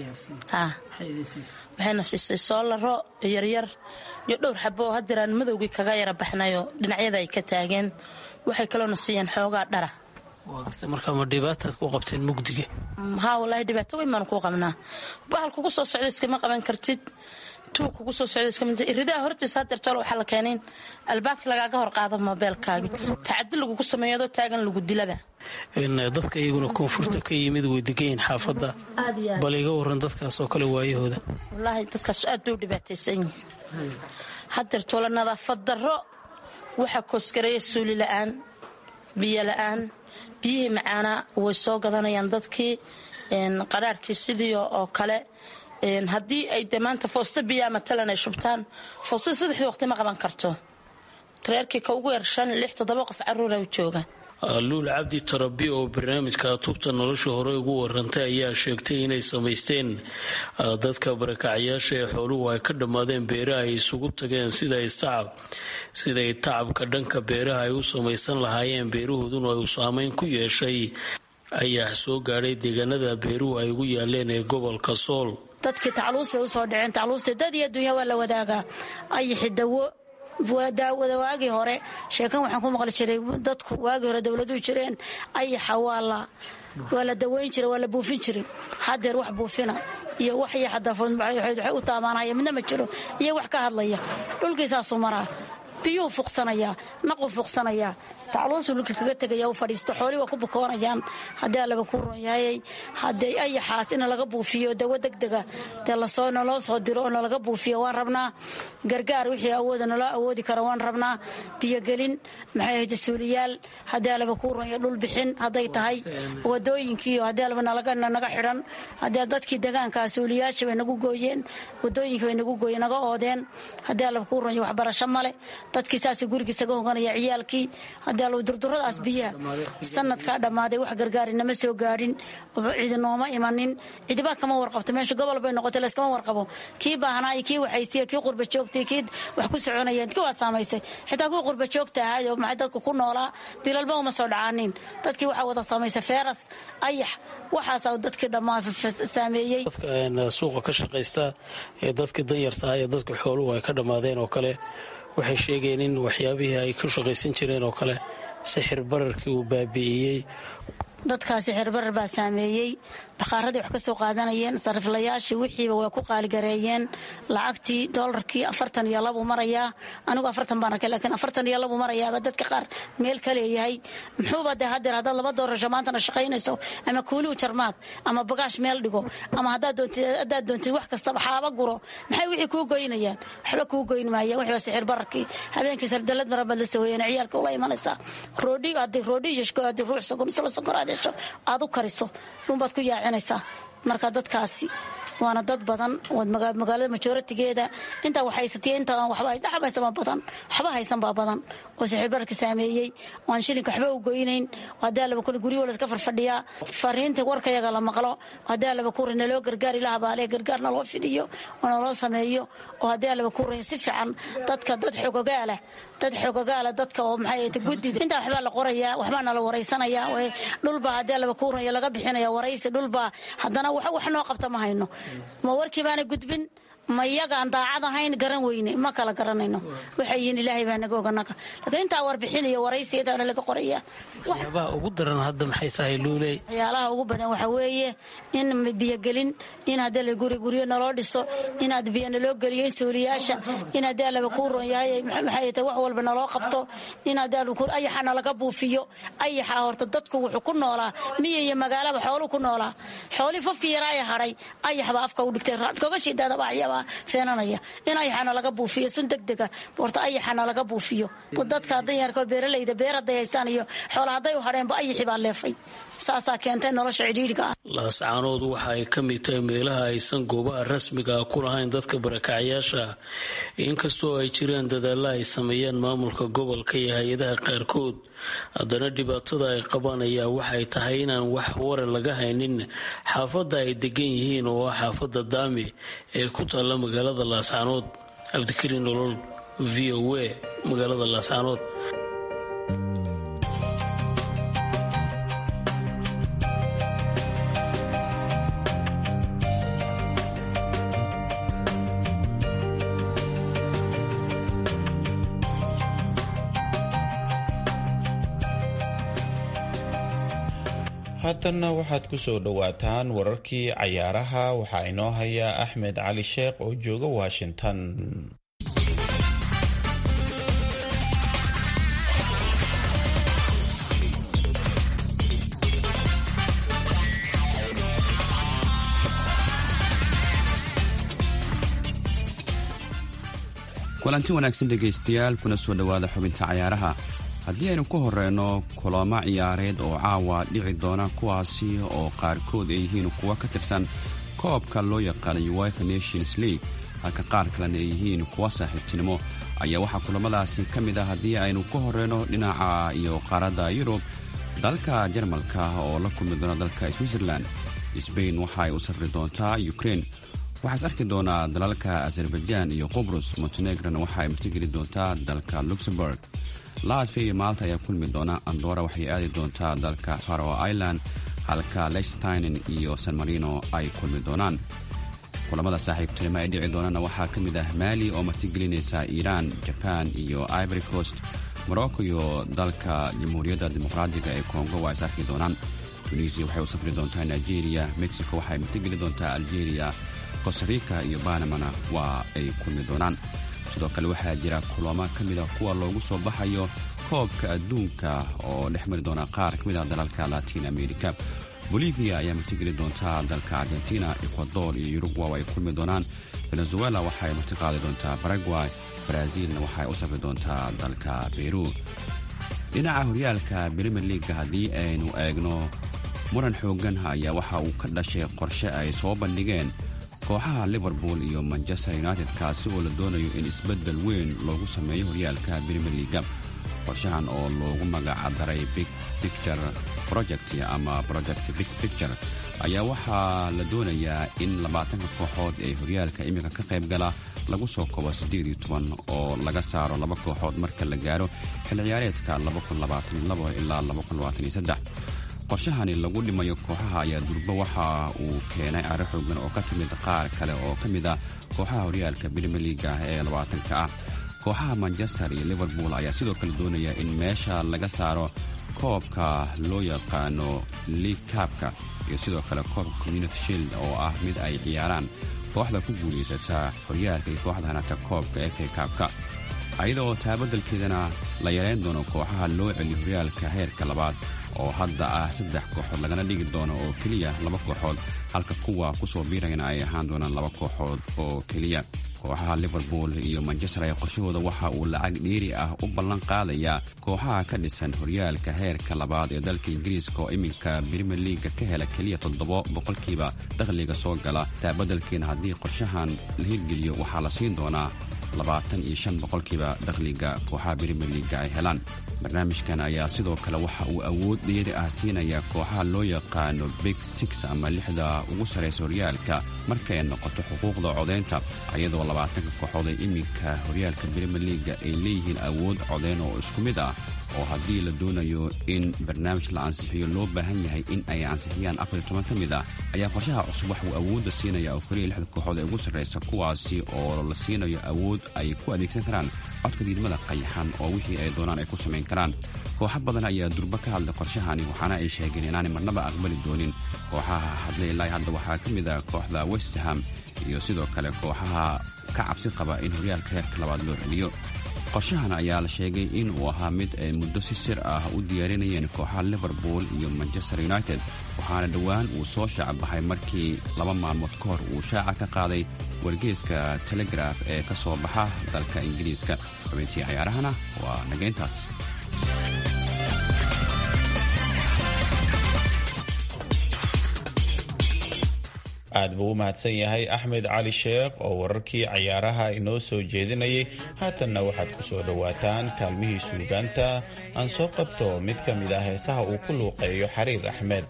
U: waxayna siisay soolaro yaryar iyo dhowr xabo oo hadeeraan madowgii kaga yara baxnayo dhinacyada ay ka taageen waxay kaloona siiyeen xoogaa dhara
T: marka ma dhibaataad ku qabteen mugdiga
U: haa walaahi dhibaato weyn baanu kuu qabnaa bahal kugu soo socda iskama qaban kartid tuug kugu soo socda iskama iridaha hortiisa hadeertoole waxaa la keenayn albaabka lagaaga hor qaado moobeelkaagi tacadi lagugu sameeyo adoo taagan lagu dilaba
T: dadka iyaguna koonfurta ka yimid way degayiin xaafadda bal iga waran dadkaas oo kale waayahooda
U: wallaahi dadkaas aad bay u dhibaataysan yihiin hadeertoole nadaafad darro waxaa koosgareeya suuli la-aan biyo la-aan biyihii macaanaa way soo gadanayaan dadkii qaraarhkii sidii oo kale haddii ay de maanta foosto biyaa matalan ay shubtaan foostada saddexdii waqti ma qaban karto tareerkii ka ugu yar shan lix toddoba qof caruura u jooga
T: luul cabdi tarabi oo barnaamijka tubta nolosha hore ugu warantay ayaa sheegtay inay samaysteen dadka barakacayaasha ee xooluhu ay ka dhammaadeen beeraha ay isugu tageen siday tacab siday tacabka dhanka beeraha ay u samaysan lahaayeen beerahooduna uu saameyn ku yeeshay ayaa soo gaadhay deegaanada beeruhu ay ugu yaaleen ee gobolka sool
E: dadkii tacluus bay usoo dhaceen tacluusta dad iyo dunya waa la wadaagaa ayaxi dawo waagii hore sheekan waxaan ku maqli jiray dadku waagii hore dowladuhu jireen ayaxa waa la daweyn jira waa la buufin jiray hadeer wax buufina iyo wax yaxadafood waxay u taabaanaya midna ma jiro iyo wax ka hadlaya dhulkiisaasuu maraa biyuu fuqsanayaa naqu fuqsanayaa tacluusu dhulka kaga tegaya u fadhiisto xoolii waa ku bukoonayaan haddii allaba kuu ron yahayay haddee ayaxaas in laga buufiyo dawo degdega dee lasoo naloo soo diro oo nalaga buufiyo waan rabnaa gargaar wixii awooda naloo awoodi kara waan rabnaa biyogelin maxay ahayd suuliyaal haddii allaba kuu ron yahay dhul bixin hadday tahay wadooyinkiiyo haddii allaba naga xidhan haddii dadkii degaankaa suuliyaasha bay nagu gooyeen wadooyinka bay nagu gooyeen naga oodeen haddii allaba kuu ron yahay waxbarasho male dadkii saasay gurigiisaga hoganaya ciyaalkii haddii allow durduradaas biyaha sanadkaa dhammaaday wax gargaari nama soo gaadhin cidi nooma imanin cidiba kama warqabto meesha gobol bay noqotay layskama warqabo kii baahnaay kii waxaystiya kii qurba joogtay kii wax ku soconayeen kii waa saamaysay xitaa kii qurba joogta ahaay oo maxay dadku ku noolaa bilalba uma soo dhacaanin dadkii waxaa wada saamaysay feeras ayax waxaasaa dadkii dhammaa saameeyey
T: dadka suuqa ka shaqaysta ee dadkii danyarta ah ee dadka xooluhu ay ka dhammaadeen oo kale waxay sheegeen in waxyaabihii ay ku shaqaysan jireen oo kale sixir bararkii uu baabi'iyey
E: dadkaasi xirbarar baa saameeyey bakhaaradii wax ka soo qaadanayeen sariflayaashii wixiiba way ku qaaligareeyeen lacagtii doolarkii afartan iyo labuu marayaa anigu afartan baan arkay laakiin afartan iyo labuu marayaaba dadka qaar meel ka leeyahay muxuuba dee hadeer haddaad laba doorasho maantana shaqaynayso ama kuuliu jarmaad ama bagaash meel dhigo ama haddaad doontid wax kastaba xaaba guro maxay wixii kuu goynayaan waxba kuu goyn maayaan wixiiba sixir bararkii habeenkii sardalad marabaad la soo hoyeen ciyaalka ula imanaysaa roodhi haddii roodhi iyo haddii ruux sokor isla sokor aad hesho aad u kariso dhunbaad ku yaacinaysaa marka dadkaasi waana dad badan magaalada majoratigeeda intaa wax haysatiy intaa waxba haysanbaa badan waxba haysan baa badan oo sixirbararka saameeyey waan shilinka waxba u goynayn haddii allaba kule guryo laska farfadhiyaa fariinta warkayaga la maqlo haddii allaba ku rin naloo gargaar ilaah baale gargaar naloo fidiyo oo naloo sameeyo oo haddii allaba ku rin si fiican dadka dad xogogaala dad xogogaala dadka oo maxay guddida intaa waxbaa la qorayaa waxbaa nala waraysanayaa dhulbaa haddii allaba ku rin laga bixinaya waraysi dhulbaa haddana wax noo qabta ma hayno ma warkii baana gudbin ma iyagaan daacad ahayn garan weyne ma kala garanayno waxay yihiin ilaahay baa naga oganaga laakiin intaa warbixin iyo waraysiyadaa laga qoraya
T: waxyaabaha ugu daran hadda maxay tahay luuley
E: waxyaalaha ugu badan waxaa weeye in biyogelin in haddii la guri guryo naloo dhiso inaad biyo naloo geliyo in suuliyaasha in haddii allaba kuu ron yahay maxay tahay wax walba naloo qabto in haddii ayaxa nalaga buufiyo ayaxa horta dadku wuxuu ku noolaa miya iyo magaalaba xooluu ku noolaa xoolii fofkii yaraaya hadhay ayaxbaa afka u dhigtay kogashiidaadaba ayabaa feenanaya in ayaxana laga buufiyo sun degdega horta ayaxana laga buufiyo dadka danyarka beeralayda beer hadday haystaan iyo xoola hadday u hadheenba ayaxi baa leefay saasaa keentay nolosha cidhiidhiga ah
T: laascaanood waxa ay ka mid tahay meelaha aysan goobaha rasmiga ah ku lahayn dadka barakacyaasha inkastoo ay jiraan dadaalla ay sameeyaan maamulka gobolka iyo hay-adaha qaarkood haddana dhibaatada ay qabaan ayaa waxay tahay inaan wax wara laga haynin xaafadda ay degan yihiin oo ah xaafadda daami ee ku taalla magaalada laascaanood cabdikariin nolol v o a magaalada laascaanood
O: haatanna waxaad ku soo dhowaataan wararkii cayaaraha waxaa inoo haya axmed cali sheekh oo jooga washington
G: kulanti wanaagsan dhegaystayaal kuna soo dhowaada xubinta cayaaraha haddii aynu ku horeyno kulamo ciyaareed oo caawa dhici doona kuwaasi oo qaarkood ay yihiin kuwa ka tirsan koobka loo yaqaana uefa nations league halka qaar kalena ay yihiin kuwa saaxiibtinimo ayaa waxaa kulamadaasi ka mid ah haddii aynu ku horeyno dhinaca iyo qaaradda yurub dalka jarmalka oo la kulmi doona dalka switzerland sbain waxa ay u safri doontaa ukrein waxaas arki doonaa dalalka azerbaijan iyo qubrus montenegrona waxa ay martigeli doontaa dalka luxemburg latvia iyo maalta ayaa kulmi doona andora waxay aadi doontaa dalka faro island halka lechsteinen iyo san marino ay kulmi doonaan kulamada saaxiibtinimo ay dhici doonana waxaa ka mid ah maali oo martigelinaysa iiraan jaban iyo ivory coast morocco iyo dalka jamhuuriyadda dimuqraadiga ee kongo waa is arki doonaan tunisia waxay u safri doontaa nigeria mexico waxay martigeli doontaa algeria costarica iyo banamana waa ay kulmi doonaan sidoo kale waxaa jira kulamo ka mid a kuwa loogu soo baxayo koobka adduunka oo dhex mari doona qaar ka mid ah dalalka latin america bolivia ayaa martigeli doontaa dalka argentina ecuador iyo uruguay ay kulmi doonaan venezuela waxaay martiqaadi doontaa baraguay brazilna waxaay u safri doontaa dalka beru dhinaca horyaalka brimier leaga haddii aynu eegno muran xoogan ayaa waxa uu ka dhashay qorshe ay soo bandhigeen kooxaha liverpool iyo manchester united kaasi oo la doonayo in isbeddel weyn loogu sameeyo horyaalka brimier leaga qorshahan oo loogu magacdaray big picture project ama project big picture ayaa waxaa la doonayaa in labaatanka kooxood ee horyaalka iminka ka qayb gala lagu soo kobo siddeed iyo toban oo laga saaro laba kooxood marka la gaaro xil ciyaareedka ilaa qorshahani lagu dhimayo kooxaha ayaa durbo waxa uu keenay caro xoogan oo ka timid qaar kale oo ka mid ah kooxaha horyaalka brimier leaga ee labaatanka ah kooxaha manchester iyo liverpool ayaa sidoo kale doonaya in meesha laga saaro koobka loo yaqaano league kaabka iyo sidoo kale koobka community shield oo ah mid ay ciyaaraan kooxda ku guulaysata horyaalka iyo kooxda hanata koobka f a kaabka ayadoo taabadalkeedana la yareyn doono kooxaha loo celiyo horyaalka heerka labaad oo hadda ah saddex kooxood lagana dhigi doono oo keliya laba kooxood halka kuwa kusoo biirayana ay ahaan doonaan laba kooxood oo keliya kooxaha liverpool iyo manchester ayaa qorshahooda waxa uu lacag dheeri ah u ballan qaadayaa kooxaha ka dhisan horyaalka heerka labaad ee dalka ingiriiska oo iminka brimier leaga ka hela keliya toddoba boqolkiiba dakhliga soo gala taabadalkeena haddii qorshahan la hirgeliyo waxaa la siin doonaa labaatan iyo shan boqolkiiba dakhliga kooxaha brimier leaga ay helaan barnaamijkan ayaa sidoo kale waxa uu awood dheeri ah siinaya kooxaha loo yaqaano big six ama lixda ugu sarraysa horyaalka markay noqoto xuquuqda codaynta iyadoo labaatanka kooxood ee iminka horyaalka brimier leaga ay leeyihiin awood codayn oo isku mid ah oo haddii la doonayo in barnaamij la ansixiyo loo baahan yahay in ay ansixiyaan afar toban ka mid ah ayaa qorshaha cusub wax uu awoodda siinaya oo keliya lixda kooxood ee ugu sarraysa kuwaasi oo la siinayo awood ay ku adeegsan karaan codka diidmada qayaxan oo wixii ay doonaan ay ku samayn karaan kooxo badan ayaa durba ka hadlay qorshahani waxaana ay sheegeen inaanay marnaba aqbali doonin kooxaha hadlay ilaa hadda waxaa ka mid ah kooxda westham iyo sidoo kale kooxaha ka cabsi qaba in horyaalka heerka labaad loo celiyo qorshahan ayaa la sheegay in uu ahaa mid ay muddo si sir ah u diyaarinayeen kooxaha liverpool iyo manchester united waxaana dhowaan uu soo shaac baxay markii laba maalmood ka hor uu shaaca ka qaaday wargeeska telegraf ee ka soo baxa dalka ingiriiska xubintii cayaarahana waa nageyntaas
O: aad buu u mahadsan yahay axmed cali sheekh oo wararkii cayaaraha inoo soo jeedinayay haatanna waxaad ku soo dhowaataan kaalmihii suugaanta aan soo qabto mid ka mid ah heesaha uu ku luuqeeyo xariir axmed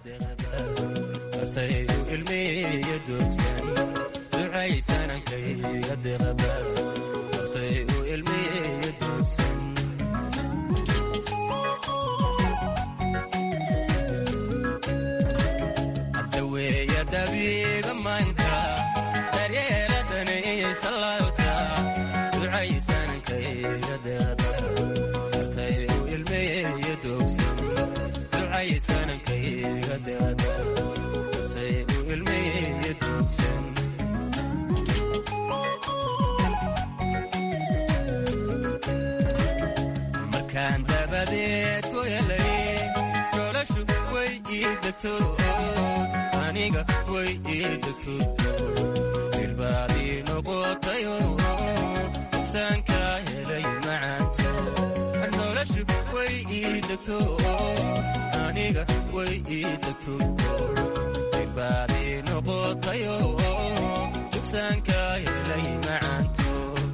C: markaan dabadeed ku helay noloshu way ii degto aniga way ii degto irbaadii noqotayo dugsaanka helay macaanto noloshu way ii degto aniga way ii degto irbaadii noqotayo dugsaanka helay macaanto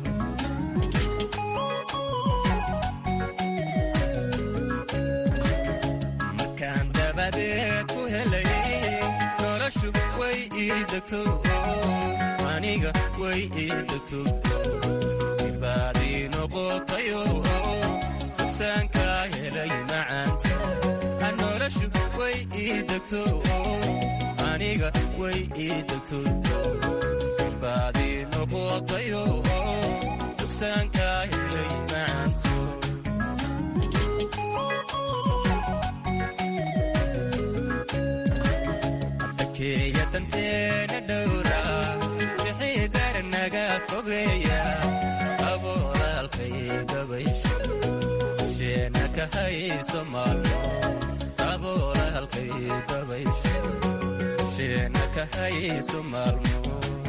C: markaan dabadeed ku helay noloshu way ii degto aniga way ii degto irbaadii noqotayo dugsaanka helay macaanto noloshu way ii degto aniga way ii degto irbaadii noqotayo dugsaanka helay macaanto addakeeya danteena dhowra wixii darnaga fogeeya abolaalkay dabaysho sheena ka hayso maalmo abolaalkay dabaysho sheena ka hayso maalmo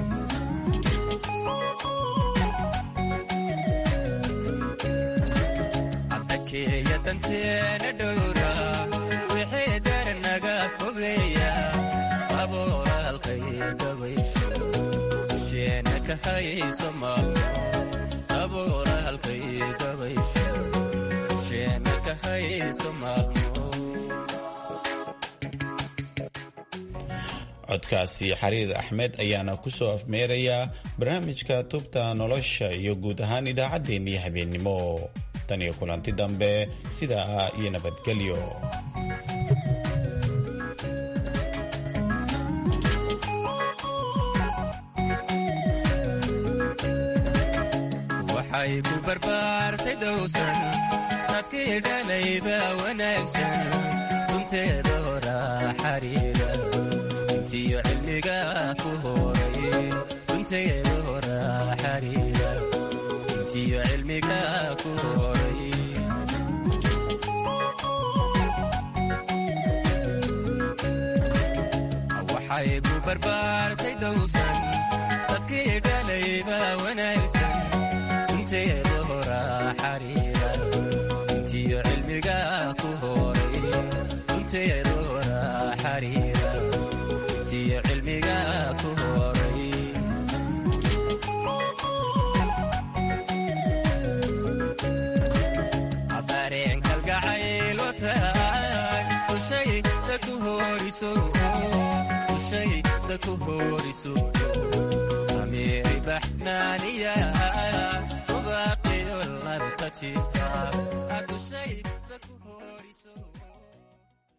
C: addakeeya danteena dhowra wixii darnaga fogeeya abolaalkay dabaysho sheena ka hayso maalmo abolaalkay dabaysho sheena ka hayso maalmo
O: codkaasi xariir axmed ayaana ku soo afmeerayaa barnaamijka tubta nolosha iyo guud ahaan idaacaddeenii habeennimo tan iyo kulanti dambe sidaa iyo nabadgelyo
C: waxay ku barbaartay dowsan dadkii dhalayba wanaagsan dunteeda horaa xariira intiyo cilmiga ku horay dunteeda horaa xariira intiyo cilmiga ku horay waxay ku barbaartay dowsan dadkii dhalayba wanaagsan dunteeda horaa xariira intiyo cilmiga ku horay dunteeda horaa xariira intiyo cilmiga ku horay abareen kalgacayl wataay ushayda ku horiso ushayda ku horiso amiiri baxnaaniya ubaaqiyo labka jifa horiso